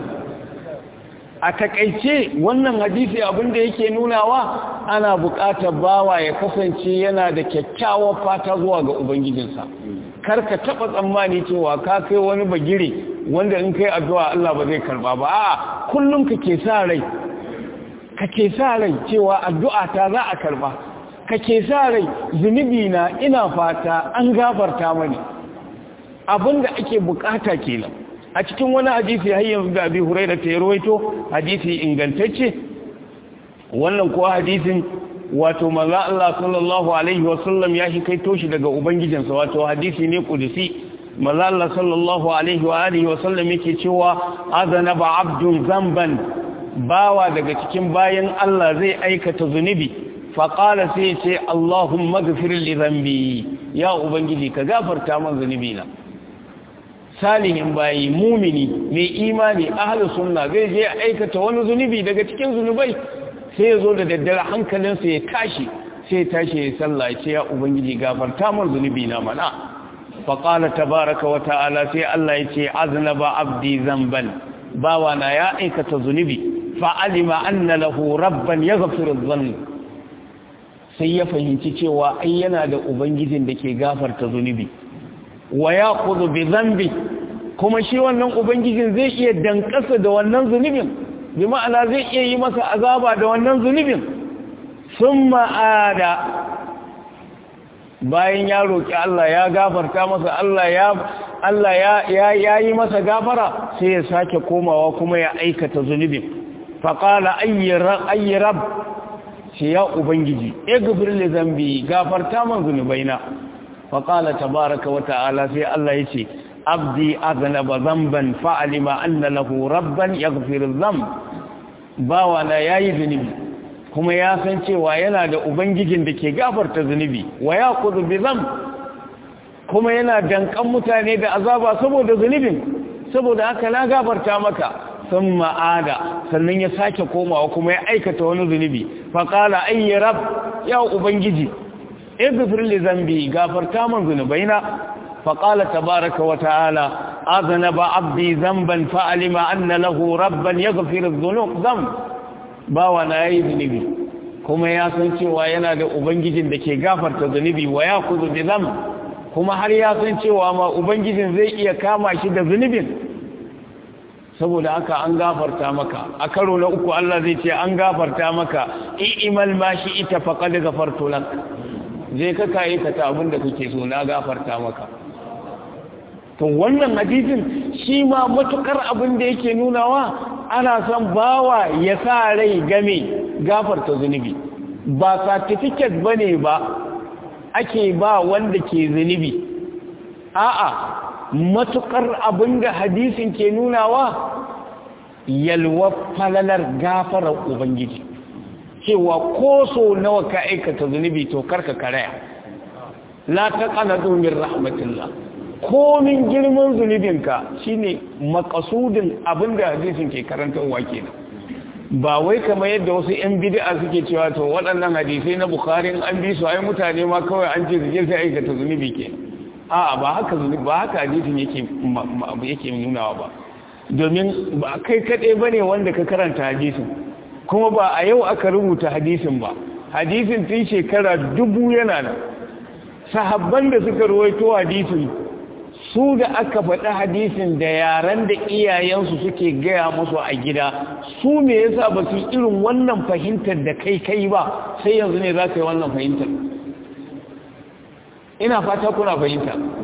a takaice wannan hadisi abin da yake nunawa ana buƙatar bawa ya kasance yana da kyakkyawar fata zuwa ga ubangijinsa kar ka taɓa tsammani cewa ka kai wani bagire wanda in kai addu'a Allah ba zai karba ba a'a kullum kake sa rai kake sa rai cewa addu'a ta za a karba kake sa rai zunubi na ina fata an gafarta mani abinda ake bukata kenan a cikin wani hadisi har yanzu da abi hurairah ta rawaito hadisi ingantacce wannan kuwa hadisin wato manzo Allah sallallahu alaihi wasallam ya shi kai toshi daga ubangijinsa wato hadisi ne kudusi manzo Allah sallallahu alaihi wa alihi wasallam yake cewa azanaba abdun zamban bawa daga cikin bayan Allah zai aikata zunubi faqala sai ce Allahumma ghfir li dhanbi ya ubangiji ka gafarta min zunubi na salihin bayi mumini mai imani ahlus sunna zai je aikata wani zunubi daga cikin zunubai sai ya zo da daddare hankalinsa ya tashi sai ya tashi ya sallah ce ya ubangiji gafarta min zunubi na mana faƙala tabaraka wa ta'ala sai Allah ya ce aznaba abdi zamban bawa na ya aikata zunubi fa'alima anna lahu rabban yaghfiru dhanb sai ya fahimci cewa ai yana da ubangijin da ke gafarta zunubi wa yaqulu bi dhanbi kuma shi wannan ubangijin zai iya dankasa da wannan zunubin bi ma'ana zai iya yi masa azaba da wannan zunubin sun ma'ada bayan ya roƙi Allah ya gafarta masa Allah ya Allah ya ya yi masa gafara sai ya sake komawa kuma ya aikata zunubin faqala ayyi rab shi ya ubangiji igfir li zambi gafarta man zunubaina faqala tabaaraka wa ta'ala sai Allah yace abdi aznaba zamban fa'alima anna lahu rabban yaghfiru dhanb bawa na yayi zunubi kuma ya san cewa yana da ubangijin da ke gafarta zunubi wa yaqudu bi dhanb kuma yana dankan mutane da azaba saboda zunubin saboda haka na gafarta maka sun ma'ada sannan ya sake komawa kuma ya aikata wani zunubi faƙala ayyi rab ya ubangiji igfir li zambi gafarta man zunubaina فقال تبارك وتعالى أذنب عبدي ذنبا فعلم أن له ربا يغفر الذنوب ذنب باوانا يا ذنبي كما يا san cewa yana da ubangijin da ke gafarta zunubi wa ya kuzu bi zam kuma har ya san cewa ma ubangijin zai iya kama shi da zunubin saboda haka an gafarta maka a karo na uku Allah zai ce an gafarta maka i'mal ma shi ita faqad ghafartu lak je ka kai ka ta abin da kake so na gafarta maka to wannan hadisin shi ma matukar abin da yake nunawa ana son bawa ya sa rai game gafarta zunubi ba certificate bane ba ake ba wanda ke zunubi a'a matukar abin da hadisin ke nunawa yalwa falalar gafarar ubangiji cewa ko so nawa ka aikata zunubi to karka karaya la taqanatu min rahmatillah komin girman zunubinka shine makasudin abinda hadisin ke karantarwa kenan ba wai kamar yadda wasu yan bid'a suke cewa to waɗannan hadisai na bukhari an bi su ai mutane ma kawai an ce su je sai aikata zunubi ke a'a ba haka zunubi ba haka hadisin yake yake nunawa ba domin ba kai kaɗai bane wanda ka karanta hadisin kuma ba a yau aka rubuta hadisin ba hadisin tun shekara dubu yana nan sahabban da suka ruwaito hadisin su da aka faɗi hadisin da yaren da iyayensu suke gaya musu a gida su me yasa ba su irin wannan fahimtar da kai kai ba sai yanzu ne za ka yi wannan fahimtar ina fata kuna fahimta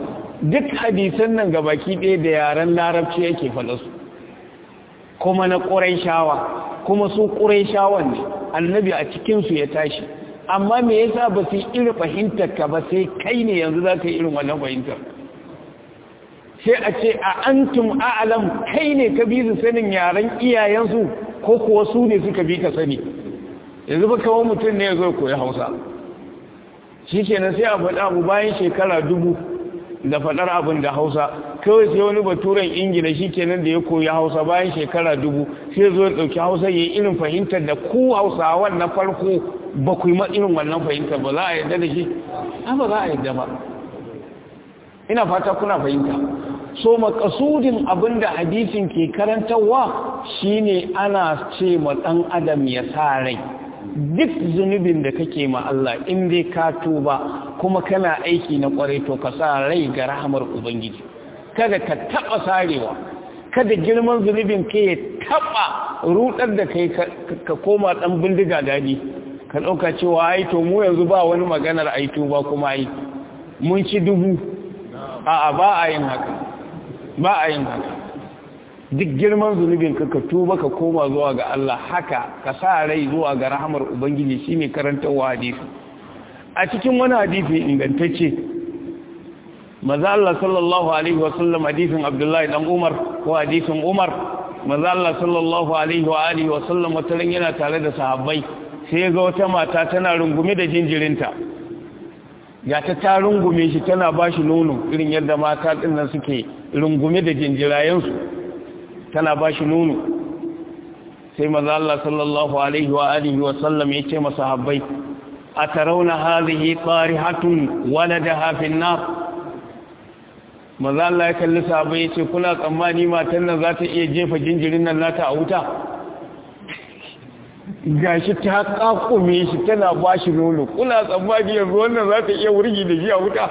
duk hadisan nan gabaki ɗaya da yaren larabci yake faɗa su kuma na ƙuraishawa kuma su ƙuraishawan ne annabi a cikinsu ya tashi amma me yasa ba su irin fahimtar ka ba sai kai ne yanzu za ka yi irin wannan fahimtar sai a ce a antum a'alam kai ne ka bi su sanin yaren iyayensu ko kuwa su ne suka bi ka sani yanzu ba kawo mutum ne ya zo koyi hausa shi kenan sai a faɗa abu bayan shekara dubu da faɗar abin da hausa kawai sai wani baturen ingila shi kenan da ya koyi hausa bayan shekara dubu sai zo ya ɗauki hausa ya yi irin fahimtar da ku hausawan na farko ba ku yi ma irin wannan fahimtar ba za a yadda da shi ba za a yadda ba ina fata kuna fahimta so makasudin abin da hadisin ke karantarwa shine ana ce ma ɗan adam ya sa rai duk zunubin da kake ma Allah in dai ka tuba kuma kana aiki na kwarai to ka sa rai ga rahamar ubangiji kada ka taba sarewa kada girman zunubin ka ya taba rudar da kai ka koma dan bindiga dadi ka dauka cewa ai to mu yanzu ba wani maganar ai tuba kuma ai mun ci dubu a'a ba a yin haka ba a yin haka duk girman zunubin ka ka tuba ka koma zuwa ga Allah haka ka sa rai zuwa ga rahamar ubangiji shine karantawa hadisi a cikin wani hadisi ingantacce maza Allah sallallahu alaihi wasallam hadisin Abdullahi dan Umar ko hadisin Umar maza Allah sallallahu alaihi wa alihi wasallam wata ran yana tare da sahabbai sai ga wata mata tana rungume da jinjirinta ga ta ta rungume shi tana bashi nono irin yadda mata din nan suke rungume da jinjirayensu tana ba shi nono sai maza Allah sallallahu alaihi wa alihi wa sallam ya ce masa habbai a tarauna hazihi qarihatun waladaha fin nar maza Allah ya kalli sahabbai ya ce kuna tsammani matan nan za ta iya jefa jinjirin nan nata a wuta gashi ta kakume shi tana ba shi nono kuna tsammani yanzu wannan za ta iya wurgi da shi a wuta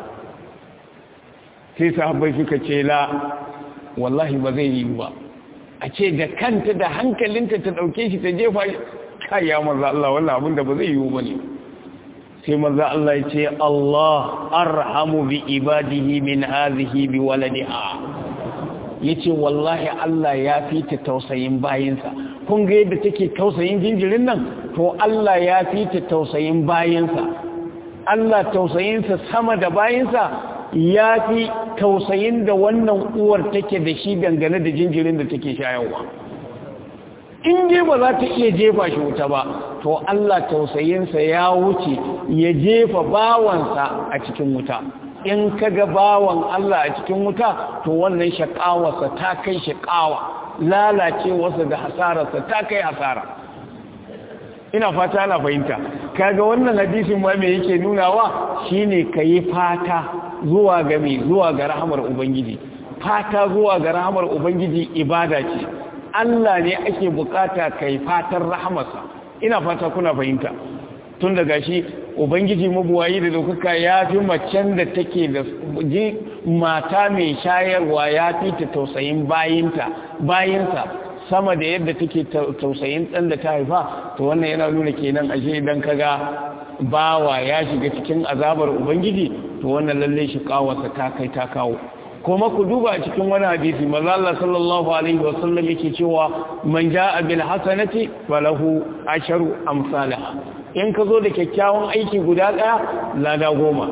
sai sahabbai suka ce la wallahi ba zai yi ba a ce da kanta da hankalinta ta ɗauke shi ta jefa kaya maza Allah wannan abin da ba zai yi ba ne sai maza Allah ya ce Allah arhamu bi ibadihi min hazihi bi waladiha yace wallahi Allah ya fi ta tausayin bayinsa kun ga yadda take tausayin jinjirin nan to Allah ya fi ta tausayin bayinsa Allah tausayinsa sama da bayinsa ya fi tausayin da wannan uwar take da shi dangane da jinjirin da take shayarwa in dai ba za ta iya jefa shi wuta ba to Allah tausayinsa ya wuce ya jefa bawansa a cikin wuta in kaga bawan Allah a cikin wuta to wannan shakawarsa ta kai shakawa lalacewarsa da hasararsa ta kai hasara ina fata ana fahimta kaga wannan hadisin ma me yake nunawa shine kayi fata zuwa ga me zuwa ga rahamar ubangiji fata zuwa ga rahamar ubangiji ibada ce Allah ne ake bukata kai fatan rahamarsa ina fata kuna fahimta tun daga shi ubangiji mabuwayi da dokaka ya fi macen da take da ji mata mai shayarwa ya fi ta tausayin bayinta bayinsa sama da yadda take tausayin ɗan da ta haifa to wannan yana nuna kenan ashe idan kaga bawa ya shiga cikin azabar ubangiji to wannan lalle shi kawarsa ta kai ta kawo kuma ku duba a cikin wani hadisi maza Allah sallallahu alaihi wasallam yake cewa man jaa bil hasanati falahu asharu amsalha in ka zo da kyakkyawan aiki guda daya lada goma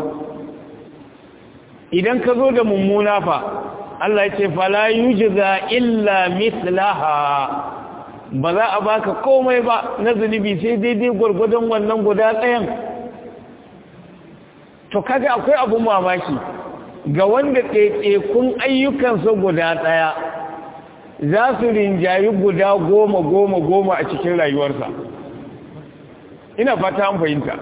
idan ka zo da mummuna fa Allah ya ce fala yujza illa mithlaha ba za a baka komai ba na zunubi sai daidai gwargwadon wannan guda ɗayan to kaga akwai abun mamaki ga wanda ɗaiɗaikun ayyukansa guda ɗaya za su rinjayi guda goma goma goma a cikin rayuwarsa ina fata an fahimta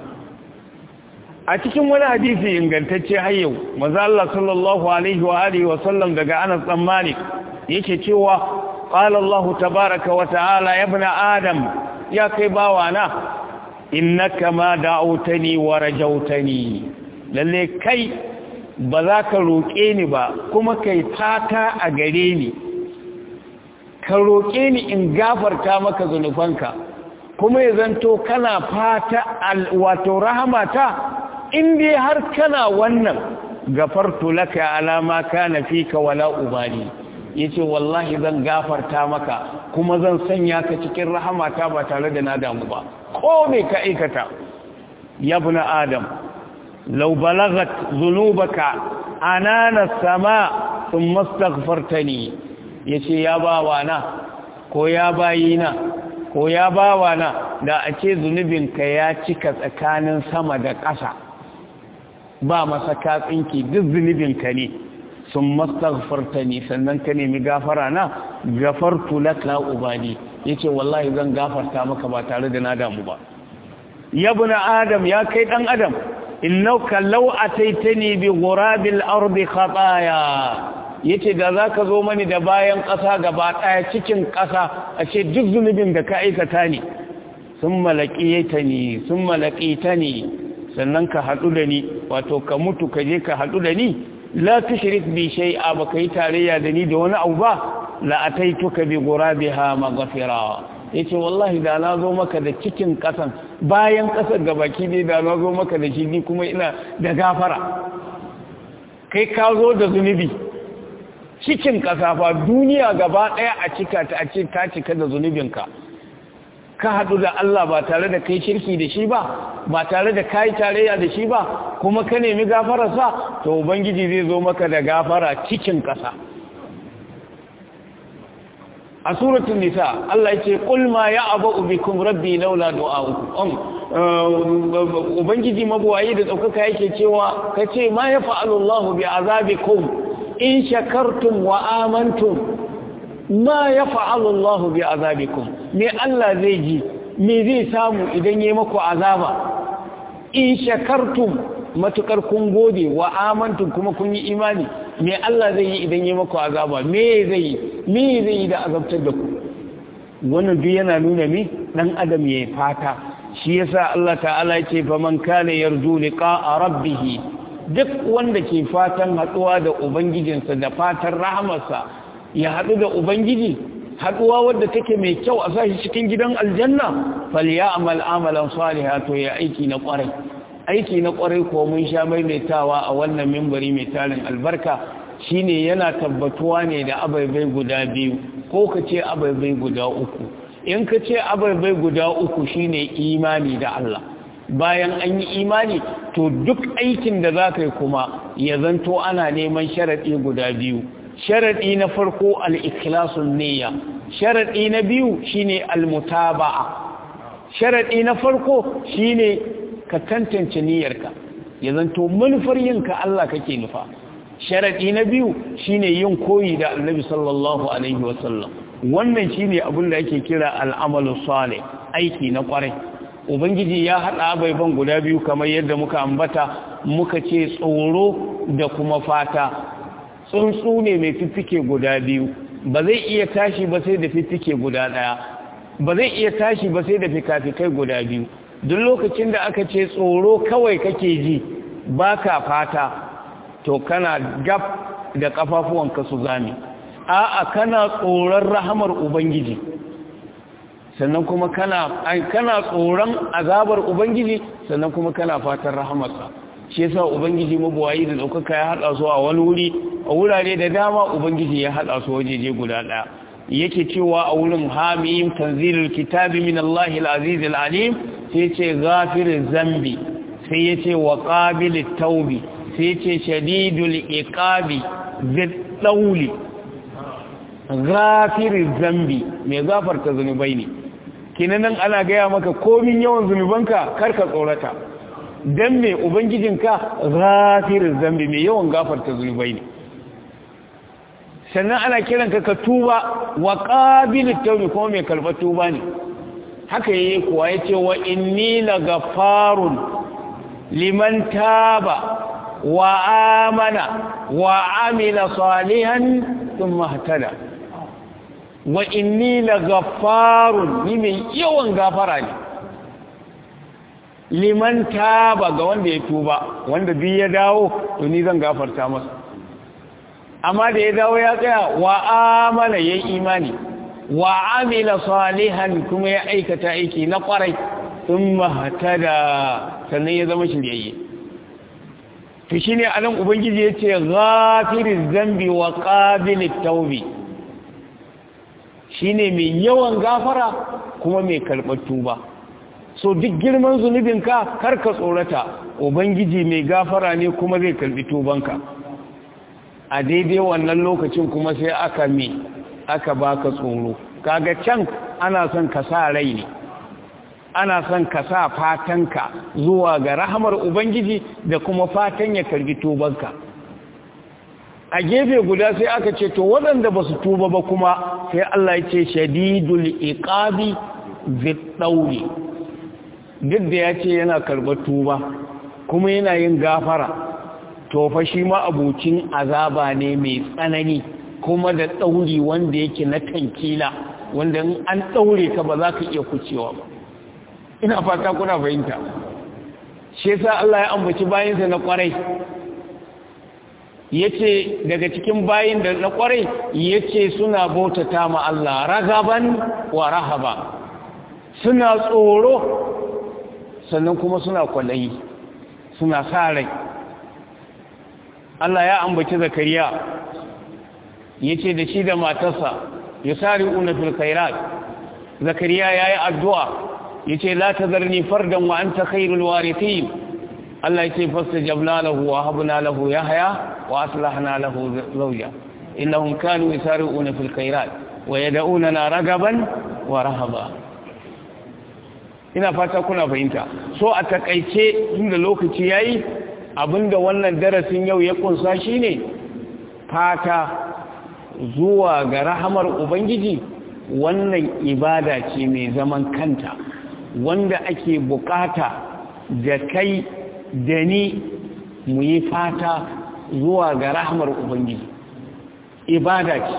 a cikin wani hadisi ingantacce har yau maza Allah sallallahu alaihi wa alihi wa sallam daga Anas dan Malik yake cewa qala Allah tabaaraka wa ta'ala ya ibn adam ya kai bawana innaka ma da'awtani wa rajawtani lalle kai ba za ka roƙe ni ba kuma kai fata a gare ni ka roƙe ni in gafarta maka zunubanka kuma ya zanto kana fata wato rahamata in dai har kana wannan gafartu laka ala ma kana fika wala ubali yace wallahi zan gafarta maka kuma zan sanya ka cikin rahamata ba tare da na damu ba ko me ka aikata ya ibn adam law balagat dhunubaka anana sama thumma astaghfartani yace ya bawa na ko ya bayina ko ya bawa na da a ce zunubinka ya cika tsakanin sama da ƙasa ba masa katsinki duk zunubinka ne sun mastaghfarta ne sannan ka nemi gafara na gafartu laka ubani yace wallahi zan gafarta maka ba tare da na damu ba yabna adam ya kai dan adam innaka law ataitani bi ghurabil ardi khataya yace da zaka zo mani da bayan ƙasa gaba ɗaya cikin ƙasa a ce duk zunubin da ka aikata ne sun malaƙiyata ne sun malaƙita ne sannan ka haɗu da ni wato ka mutu ka je ka haɗu da ni la tushrik bi shay'a ba kai tarayya da ni da wani abu ba la ataituka bi ghurabiha maghfira yace wallahi da na zo maka da cikin ƙasan bayan ƙasar gabaki ne da na zo maka da shi ni kuma ina da gafara kai ka zo da zunubi cikin kasafa duniya gaba ɗaya a cika ta a ce ta cika da zunubinka ka haɗu da Allah ba tare da kai shirki da shi ba ba tare da kai tarayya da shi ba kuma ka nemi gafararsa to ubangiji zai zo maka da gafara cikin ƙasa a suratul nisa Allah yake qul ma ya'bu bikum rabbi laula du'a'ukum ubangiji mabuwayi da daukaka yake cewa kace ma yafa'alu Allahu bi azabikum in shakartum wa amantum ma yaf'alu Allahu bi azabikum me Allah zai ji me zai samu idan yayi maku azaba in shakartum matukar kun gode wa amantum kuma kun yi imani me Allah zai yi idan yayi maku azaba me zai yi me zai yi da azabtar da ku wannan duk yana nuna mi dan adam yayi fata shi yasa Allah ta'ala ya ce faman kana yarju liqa'a rabbih duk wanda ke fatan haɗuwa da ubangijinsa da fatan rahamarsa ya haɗu da ubangiji haɗuwa wadda take mai kyau a sashi cikin gidan aljanna falyamal amalan salihan to ya aiki na ƙwarai aiki na ƙwarai ko mun sha maimaitawa a wannan mimbari mai tarin albarka shine yana tabbatuwa ne da abaibai guda biyu ko ka ce abaibai guda uku in ka ce abaibai guda uku shine imani da Allah bayan an yi imani to duk aikin da za ka yi kuma ya zanto ana neman sharaɗi guda biyu sharaɗi na farko al'ikilasun niyya sharaɗi na biyu shine almutaba'a sharaɗi na farko shine ka tantance niyyarka ya zanto manufar yinka Allah kake nufa sharaɗi na biyu shine yin koyi da annabi sallallahu alaihi wasallam wannan shine abin da ake kira al'amalu salih aiki na kwarai ubangiji ya haɗa abaiban guda biyu kamar yadda muka ambata muka ce tsoro da kuma fata tsuntsu ne mai fiffike guda biyu ba zai iya tashi ba sai da fiffike guda ɗaya ba zai iya tashi ba sai da fikafikai guda biyu duk lokacin da aka ce tsoro kawai kake ji baka fata to kana gab da kafafuwanka su zame a'a kana tsoron rahamar ubangiji sannan kuma kana kana tsoron azabar ubangiji sannan kuma kana fatan rahamarsa shi yasa ubangiji mabuwayi da daukaka ya hada su a wani wuri a wurare da dama ubangiji ya hada su wajeje guda daya yake cewa a wurin hamim tanzilul kitabi min Allahi al-aziz al-alim sai yace ghafiriz zambi sai yace wa qabilit tawbi sai yace shadidul iqabi zid dawli ghafiriz zambi mai gafarta zunubai ne kinanan ana gaya maka komin yawan zunubanka karka tsorata dan me ubangijinka ghafiriz zambi mai yawan gafarta zunubai ne sannan ana kiranka ka tuba wa qabilit tawbi kuma mai karɓar tuba ne haka yayi kuwa yace wa inni lagafarun liman taba wa amana wa amila salihan thumma ihtada wa inni lagafarun ni mai yawan gafara ne liman taba ga wanda ya tuba wanda bi ya dawo to ni zan gafarta masa amma da ya dawo ya tsaya wa amana ya imani wa amila salihan kuma ya aikata aiki na kwarai sun mahatada sannan ya zama shiryayye to shine anan ubangiji yace ghafiriz zambi wa qabilit tawbi shine mai yawan gafara kuma mai karɓar tuba so duk girman zunubinka kar ka tsorata ubangiji mai gafara ne kuma zai karɓi tubanka a daidai wannan lokacin kuma sai aka me aka baka tsoro kaga can ana son ka sa rai ne ana son ka sa fatanka zuwa ga rahamar ubangiji da kuma fatan ya karbi tubanka a gefe guda sai aka ce to waɗanda ba su tuba ba kuma sai Allah ya ce shadidul iqabi ziddauri duk da ya ce yana karɓar tuba kuma yana yin gafara to fa shi ma abucin azaba ne mai tsanani kuma da ɗauri wanda yake na tankila wanda an ɗaure ka ba za ka iya kucewa ba ina fata kuna fahimta shi yasa Allah ya ambaci bayinsa na kwarai yace daga cikin bayin da na kwarai yace suna bautata ma Allah ragaban wa rahaba suna tsoro sannan kuma suna kwalayi suna sa rai Allah ya ambaci zakariya yace da shi da matarsa yusari'una fil khairat zakariya yayi addu'a yace la tazarni fardan wa anta khairul warithin Allah yace fastajabna lahu wa habna lahu yahya wa aslahna lahu zawja innahum kanu yusari'una fil khairat wa yad'unana ragaban wa rahaba ina fata kuna fahimta so a takaice inda lokaci yayi abinda wannan darasin yau ya kunsa shine fata zuwa ga rahamar ubangiji wannan ibada ce mai zaman kanta wanda ake bukata da kai da ni mu yi fata zuwa ga rahmar ubangiji ibada ce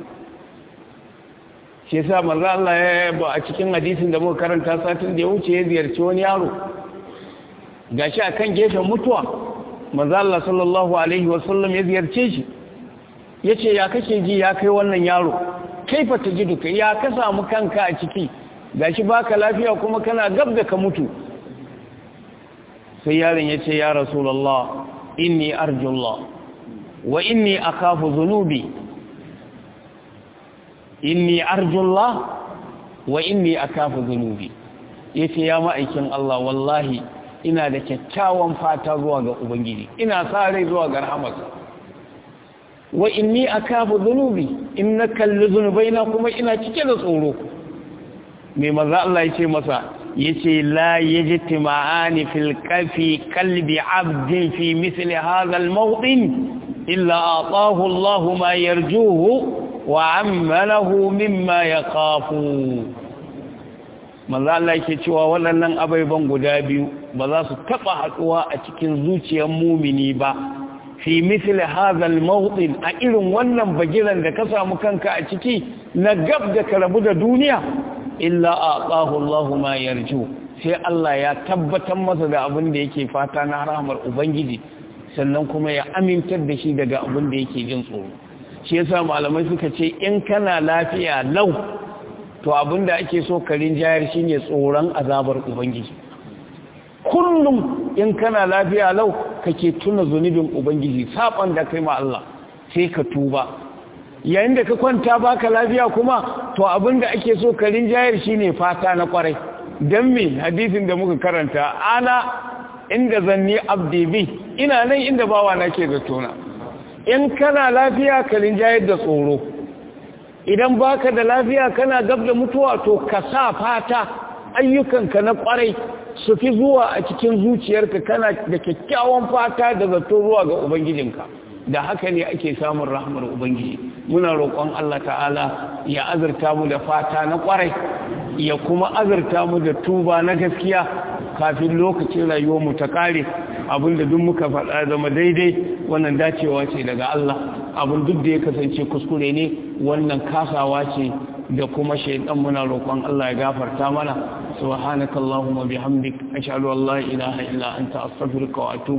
shi yasa manzo Allah ya yaba a cikin hadisin da muka karanta satin da ya wuce ya ziyarci wani yaro gashi akan gefen mutuwa manzo Allah sallallahu alaihi wasallam ya ziyarce shi yace ya kake ji ya kai wannan yaro kaifa tajiduka ya ka samu kanka a ciki gashi baka lafiya kuma kana gab da ka mutu sai yaron yace ya rasulullah inni arjullah wa inni akhafu dhunubi inni arjullah wa inni akhafu dhunubi yace ya ma'aikin Allah wallahi ina da kyakkyawan fata zuwa ga ubangiji ina sa rai zuwa ga rahmarsa wa inni akafu dhunubi inna kallu dhunubaina kuma ina cike da tsoro me manzo Allah yace masa yace la yajtima'ani fil qafi qalbi 'abdin fi mithli hadha al mawdin illa ataahu Allah ma yarjuhu wa 'ammalahu mimma yaqafu manzo Allah yake cewa waɗannan abaiban guda biyu ba za su taba haduwa a cikin zuciyar mumini ba fi misli hazal mawdin a irin wannan bagiran da ka samu kanka a ciki na gab da ka rabu da duniya illa aqahu Allahu ma yarju sai Allah ya tabbatar masa da abin da yake fata na rahmar ubangiji sannan kuma ya amintar da shi daga abin da yake jin tsoro shi yasa malamai suka ce in kana lafiya lau to abin da ake so ka rinjayar shine tsoron azabar ubangiji kullum in kana lafiya lau kake tuna zunubin ubangiji saban da kai ma Allah sai ka tuba yayin da ka kwanta baka lafiya kuma to abinda ake so ka rinjayar shine fata na kwarai dan me hadisin da muka karanta ana inda zanni abdi bi ina nan inda bawa nake da tona in kana lafiya ka rinjayar da tsoro idan baka da lafiya kana gab da mutuwa to ka sa fata ayyukanka na kwarai su fi zuwa a cikin zuciyarka kana da kyakkyawan fata da zato zuwa ga ubangijinka da haka ne ake samun rahmar ubangiji muna roƙon Allah ta'ala ya azurta mu da fata na ƙwarai ya kuma azurta mu da tuba na gaskiya kafin lokacin rayuwar mu ta kare abinda duk muka faɗa zama daidai wannan dacewa ce daga Allah abin duk da ya kasance kuskure ne wannan kasawa ce da kuma shaidan muna roƙon Allah ya gafarta mana subhanakallahumma bihamdik ashhadu an la ilaha illa anta astaghfiruka wa atubu